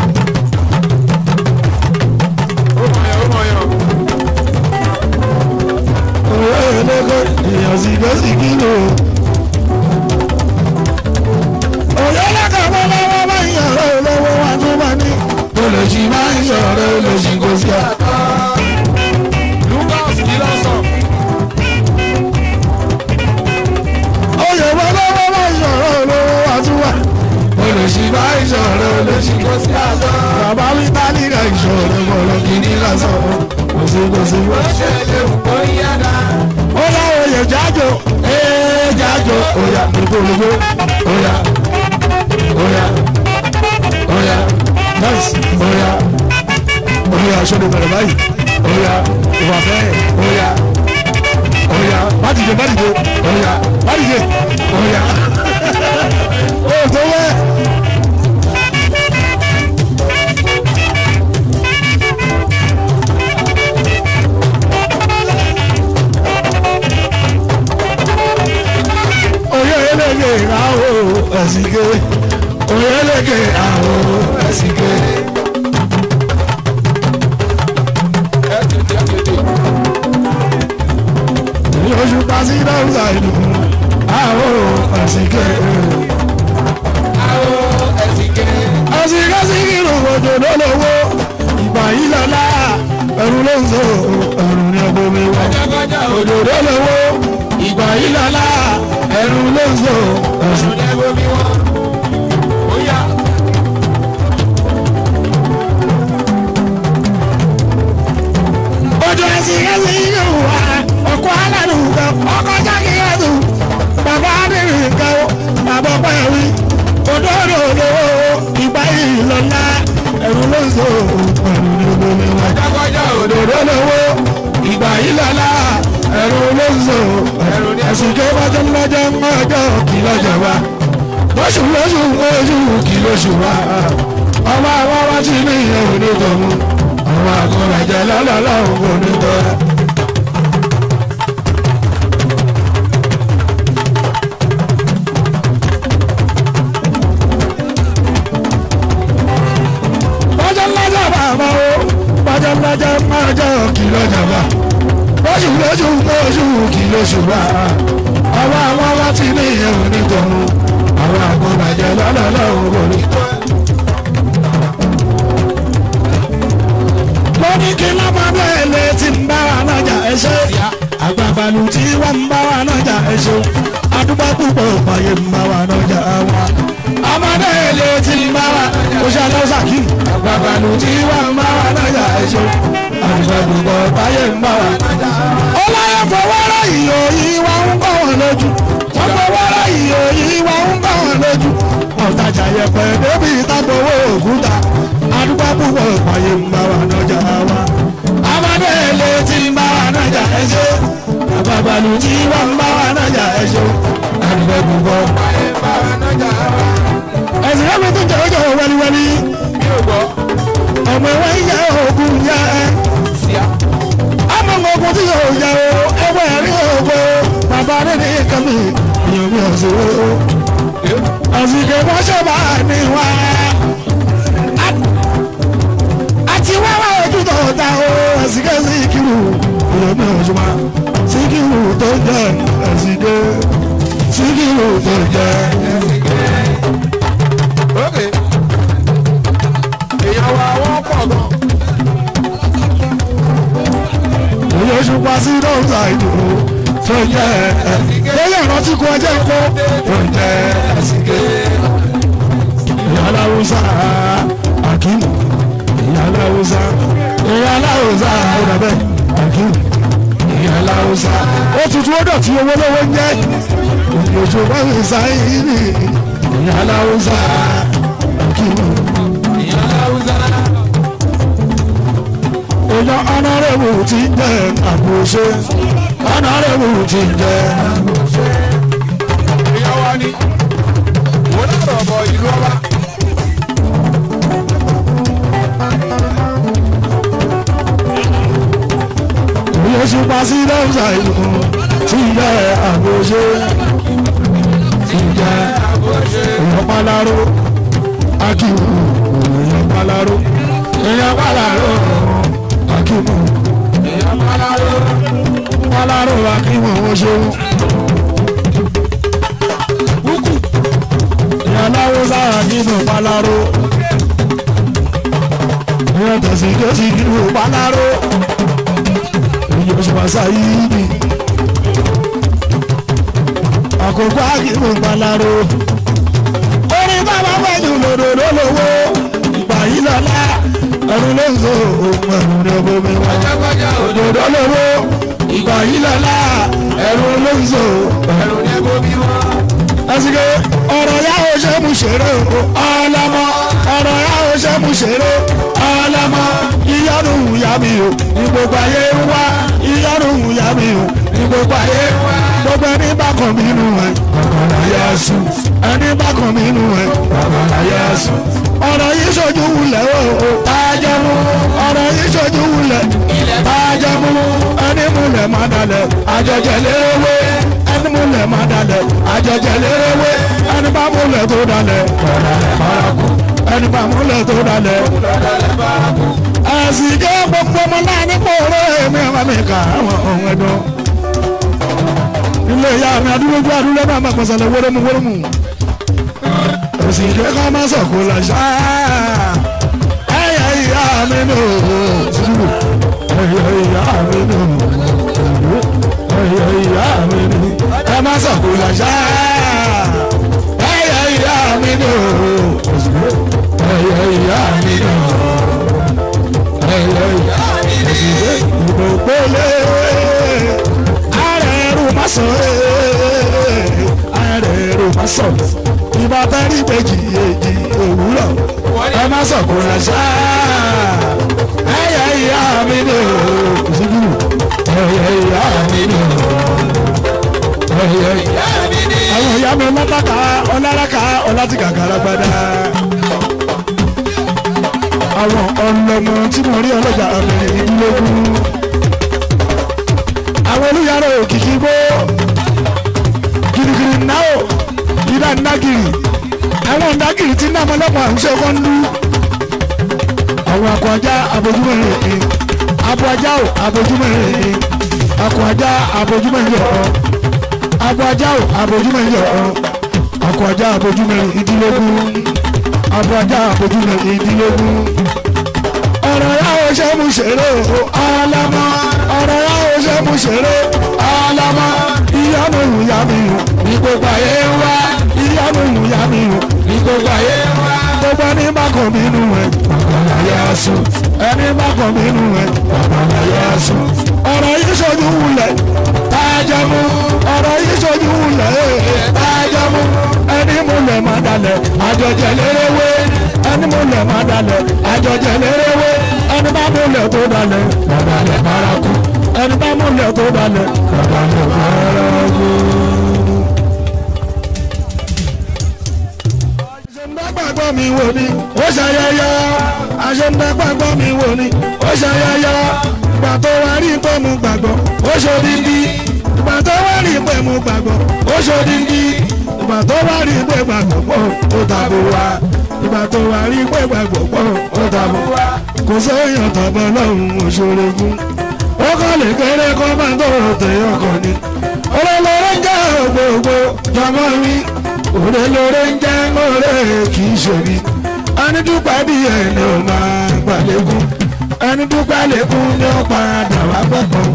oyè ẹlẹ́kẹ̀ èèyàn sì gbé sí kílò. oyè ẹlẹ́kẹ̀ wọ́n lọ́wọ́ bá ń yàrá olówó wa tó bá ní. olùsí máa ń sọ̀rọ̀ olùsí kò sí àtọ́. oyè wọ́n lọ́wọ́ bá ń sọ̀rọ̀ olówó wa tó wà. olùsí máa ń sọ̀rọ̀ olùsí kò sí àtọ́. bàbá mi bá nígbà ìṣòro bọ̀lọ̀ kìíní lásán. kò sí kò sí. ó yá oyè jájò ee jájò oya gbogbo oya oya oya nice oya oya sọ́dọ̀ bẹ̀rẹ̀ báyìí oya ìwà bẹ́ẹ̀ oya oya bádìje bádìje oya bádìje oya o tó wẹ́. oyè elége àwọ̀ ẹ̀sìnké oyè elége àwọ̀ ẹ̀sìnké. oṣù pàṣẹ dáhùnsá ìlú àwọ̀ ẹ̀sìnké. ẹ̀sìnké sí kìlù òjò lólówó ìgbà yìí lọ́la ẹ̀rù ló ń sọ ẹ̀rù ní ọgbọ́n mi wá òjò lólówó ìgbà yìí lọ́la ẹ̀rù ló ń sọ ẹ̀sìn. ojú ẹsìn ẹsìn yìí wà ọkọ aládùn kan ọkọ jákè ẹdùn bàbá adìrín kan bàbá pẹ̀wì òdòdó olówó ìgbà yìí lọ́la ẹ̀rù ló ń sọ ẹ̀rù ní omi wá. òdòdó olówó ìgbà yìí lọ́la ẹ̀rù ló ń sọ ẹ̀sìn tó bá jẹ́ lọ́jọ́ mọ́jọ́ kí lọ́jọ́ wa lóṣù lóṣù oṣù kí lóṣù wa ọba àwọn wá sí ní ìyẹn òní tọ̀mú àwọn àwọn àkọ́bàjẹ́ lọ́lọ́lọ́hùn kò ní tọ́. bọ́jọ́ ńlájà bàbá o bọ́jọ́ ńlájà máa jẹ́ òkìlọ̀ jàmbá lóṣù lóṣù lóṣù kìlọ̀ ṣùgbọ́n àwọn àwọn láti ní ìyẹn ò ní tọ̀hún àwọn àkọ́bàjẹ́ lọ́lọ́lọ́hùn kò ní tọ́. lóní kí lábàbẹ̀ lè ti ń bá wa nájà ẹṣẹ́ àgbàbalù tí wọ́n ń bá wa nájà ẹṣẹ́ adúgbò púpọ̀ pààyè ń bá wa nájà wa ọmọdé lè ti ń bá wa oṣù aláwùsà kí àgbàbalù tí wọ́n ń bá wa nájà ẹṣẹ́ adúgbò púpọ̀ pààyè ń bá wa nájà wa. ó láyé fọwọ́rọ́ ìyó yìí wá ń kọ́ wọn lójú wọ́n fọwọ́rọ́ ìyó yìí wá ń kọ́ wọn lójú ọ̀tajà yẹpẹ̀ débi ìtàgbọ̀wọ́ òkúta adúgbò púpọ̀ pààyè ń bá wa nájà wa. ọmọdé lè ti ń bá wa nájà ẹṣẹ́ àgbàbalù tí wọ́n ń bá wa nájà ẹṣẹ́ adúgbò púpọ̀ Ayé bá wa nájà wa. ẹ̀sìn ẹ̀mí tó jẹ́ ọjọ́ wẹ́líwẹ́lí Mi ò gbọ́. ọmọ ẹ̀wẹ́ ń yẹ oògùn yẹ ẹ́ Síá. ọmọ ogun tí yóò yẹ o ẹwẹ́ rí oògùn bàbá rẹ̀ ní kàmí ìyẹn mi ò sí o àsìkò wọ́n ṣe bá ní wá àti wáwá ojú tó ta o àsìkò síkìrù ìyẹn mi ò ṣùgbọ́n síkìrù tó jẹ àsìkò síkìrù tó jẹ. Ok. Èèyàn wa wọ́n pọ̀ gan. Oyè ṣùpá sí dọ́ọ̀tà ìdòwò tó jẹ́ lóyè ìrántí kú ọjọ́ kó tó jẹ́ ẹ̀sìnké. Ìyá aláwùsá Akímù. Ìyá aláwùsá. Ìyá aláwùsá Ọ̀dàbẹ̀ Akímù. Ìyá aláwùsá. Ó tutù ó dọ̀tí owó lówó ń jẹ́. Òyè ṣùpá sí sáyìnì. Ìyá aláwùsá Akímù. Ìyá Láwùsá. Èèyàn ọ̀nàrẹ́wò ti ń jẹ́ àbòṣe. ọ̀nàrẹ́wò ti ń jẹ́. Èèyàn wa ni. Mo lọ́rọ̀ bọ̀ ìlú ọba. Oyè ṣùpá sí lọ́sà ìlú ti ń jẹ́ àbòṣe. Ti ń jẹ́ èèyàn pálárò. Akíwù èèyàn pálárò. Èèyàn pálárò. Akíwù Èèyàn Pálárò. pálárò Akíwù wọ́n ṣeun. Èèyàn láwùsá Akíwù pálárò. Èèyàn tẹ̀sí kẹ́sì Akíwù pálárò. Èèyàn ṣùpá sáyé ni. àkókò àkìmù palaro. orin bàbá pẹ̀lú lòdòdó lówó ìgbà yìí lọ́la ẹnu ló ń so ohun ẹ̀rù ní omi wọn. Jágbájá òde. òdòdó lówó ìgbà yìí lọ́la ẹnu ló ń so Ẹ̀rù ní ẹgbẹ́ bí wọ́n. ẹsìkè ọ̀rọ̀ yà ó ṣe mú ṣeré o ọlọ́mọ ọ̀rọ̀ yà ó ṣe mú ṣeré ọlọ́mọ ìyanu ìyá mi o ní gbogbo ayé ń wá ìyanu ìyá mi o ní gbogbo ayé ń wá gbogbo ẹni bá kàn mí nù ẹ kọ̀kọ̀rọ̀ yẹ sùn ẹni bá kàn mí nù ẹ kọ̀kọ̀rọ̀ yẹ sùn ọ̀rọ̀ yìí ṣojú wulẹ̀ o o tájẹ́ mú ọ̀rọ̀ yìí ṣojú wulẹ̀ tájẹ́ mú ẹni múlẹ̀ má dalẹ̀ àjọjẹ léwé ẹni múlẹ̀ má dalẹ̀ àjọjẹ léwé ẹni bá múlẹ̀ tó dalẹ̀ kọ̀ọ̀dalẹ̀ bárakú ẹni bá múlẹ̀ tó dalẹ̀ ẹ̀sìn jẹ́ gbogbo ọmọ náà nípò oró èmi ọmọ mi kà àwọn ohun ẹ̀dùn ilé ìyá mi adúlójú adúlé náà máa pàṣẹlẹ wórómù wórómù ẹ̀sìn jẹ́ ká má sọ̀kò làṣà ẹ̀yẹ ìyá mi nù sùúrù ẹ̀yẹ ìyá mi nù ẹ̀yẹ ìyá mi nù ẹ má sọ̀kò làṣà ẹ̀yẹ ìyá mi nù ẹ̀yẹ ìyá mi nù ẹ̀yẹ ìyá mi nù ìbò gbólé arẹ̀rù má sọ arẹ̀rù má sọ ìbá tẹ́rí méjì èjì òwúrọ̀ ẹ má sọ̀kò ránṣẹ́ ẹ̀yẹ ìyá mi ni o kùsùkù ẹ̀yẹ ìyá mi ni o ẹ̀yẹ ìyá mi ni. àwọn ìyá mi ọlọ́tàkà ọlọ́lákà ọlátìkàkà alágbádá. àwọn ọlọmọ tí mo rí ọlọ́jà abẹ́rẹ́ ìdílógún àwọn olùyàrá òkìkí gbó girigiri náà ìdá ńdágìrì àwọn ńdágìrì tí náà mọ́lọ́pọ̀ àwùjọ kan ń lú àwọn akọ̀ọ̀já abojúmọ̀ rẹ̀ abo ajá o abojúmọ̀ rẹ̀ akọ̀ ajá abojúmọ̀ rẹ̀ ọ̀ abo ajá o abojúmọ̀ rẹ̀ ọ̀ akọ̀ ajá abojúmọ̀ rẹ̀ ìdílógún abo ajá abojúmọ̀ rẹ̀ ìdílógún ọ̀rọ̀ yà ó ṣe mú ṣeré o ọlọ́mọ ọ̀rọ̀ yà ó ṣe mú ṣeré ọlọ́mọ ìyá mi hù yá mi hù ní gbogbo ayé ń wá ìyá mi hù yá mi hù ní gbogbo ayé ń wá gbogbo ẹni bá kàn mí nù ẹ bàbá yà sùn ẹni bá kàn mí nù ẹ bàbá yà sùn ọ̀rọ̀ yìí ṣojú wulẹ̀ tájọ́ mú ọ̀rọ̀ yìí ṣojú wulẹ̀ tájọ́ mú ẹni mú lẹ̀ má dalẹ̀ àjọjẹ lérewé ẹni mú lẹ̀ má dalẹ̀ àjọjẹ lérewé ẹni bá mú lẹ̀ tó dalẹ̀ bàbá lẹ̀ bárakú ẹni bá mú lẹ̀ tó dalẹ̀ bàbá lẹ̀ bárakú. àṣẹ̀ǹdàgbàgbọ́ mi wò ni ó ṣayẹyẹ àṣẹ̀ǹdàgbàgbọ́ mi wò ni ó ṣayẹyẹ ìgbà tó wá rí pé mo gbàgbọ́ ó ṣòdìdí ìgbà tó wá rí pé mo gbàgbọ́ ó ṣòdìdí ìgbà tó wá rí pé gbàgbọ́ pọ̀ ó tàbí wá ìgbà tó wá rí pé gbàgbọ́ pọ̀ ó tàbí wá kò sẹ́yìn tọ́bọ̀ lọ́hùn òṣèré fún ó kọ́ lè kéré kó máa tó tẹ̀ ọkọ̀ ni olólóró ń jẹ́ gbogbo jọmọ́ mi olólóró ń jẹ́ ọ̀rẹ́ kì í ṣe mi ẹni dúpẹ́ bí ẹni ò máa gbàlẹ́kùn ẹni dúpẹ́ lẹ́kùn ni ó padà wá gbọ̀ngàn.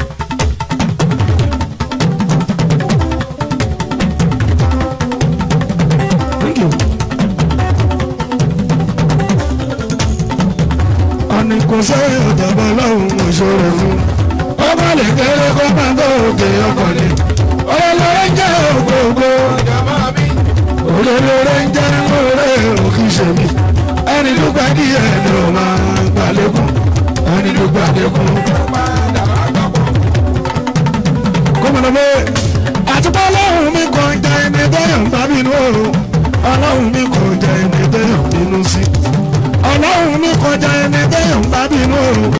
Thank you. ọ̀nì kò sẹ́yìn ọ̀dọ̀bọ̀ lọ́hùn òṣòro fún ọmọ lè kéré kó máa tó òkè ọkọ̀ ni olólóró ń jẹ́ ògbógbó olólóró ń jẹ́ ọ̀rẹ́ òkè ṣèmi ẹni dúpẹ́ kí ẹni ò máa gbàlékún ẹni dúpẹ́ àlékún. gómìnà pé àtúbọ̀ ọlọ́run mi kàn jẹ́ ẹni tẹ́yàn bá bínú o ọlọ́run mi kàn jẹ́ ẹni tẹ́yàn bínú sí ọlọ́run mi kọjá ẹni tẹ́yàn bá bínú o.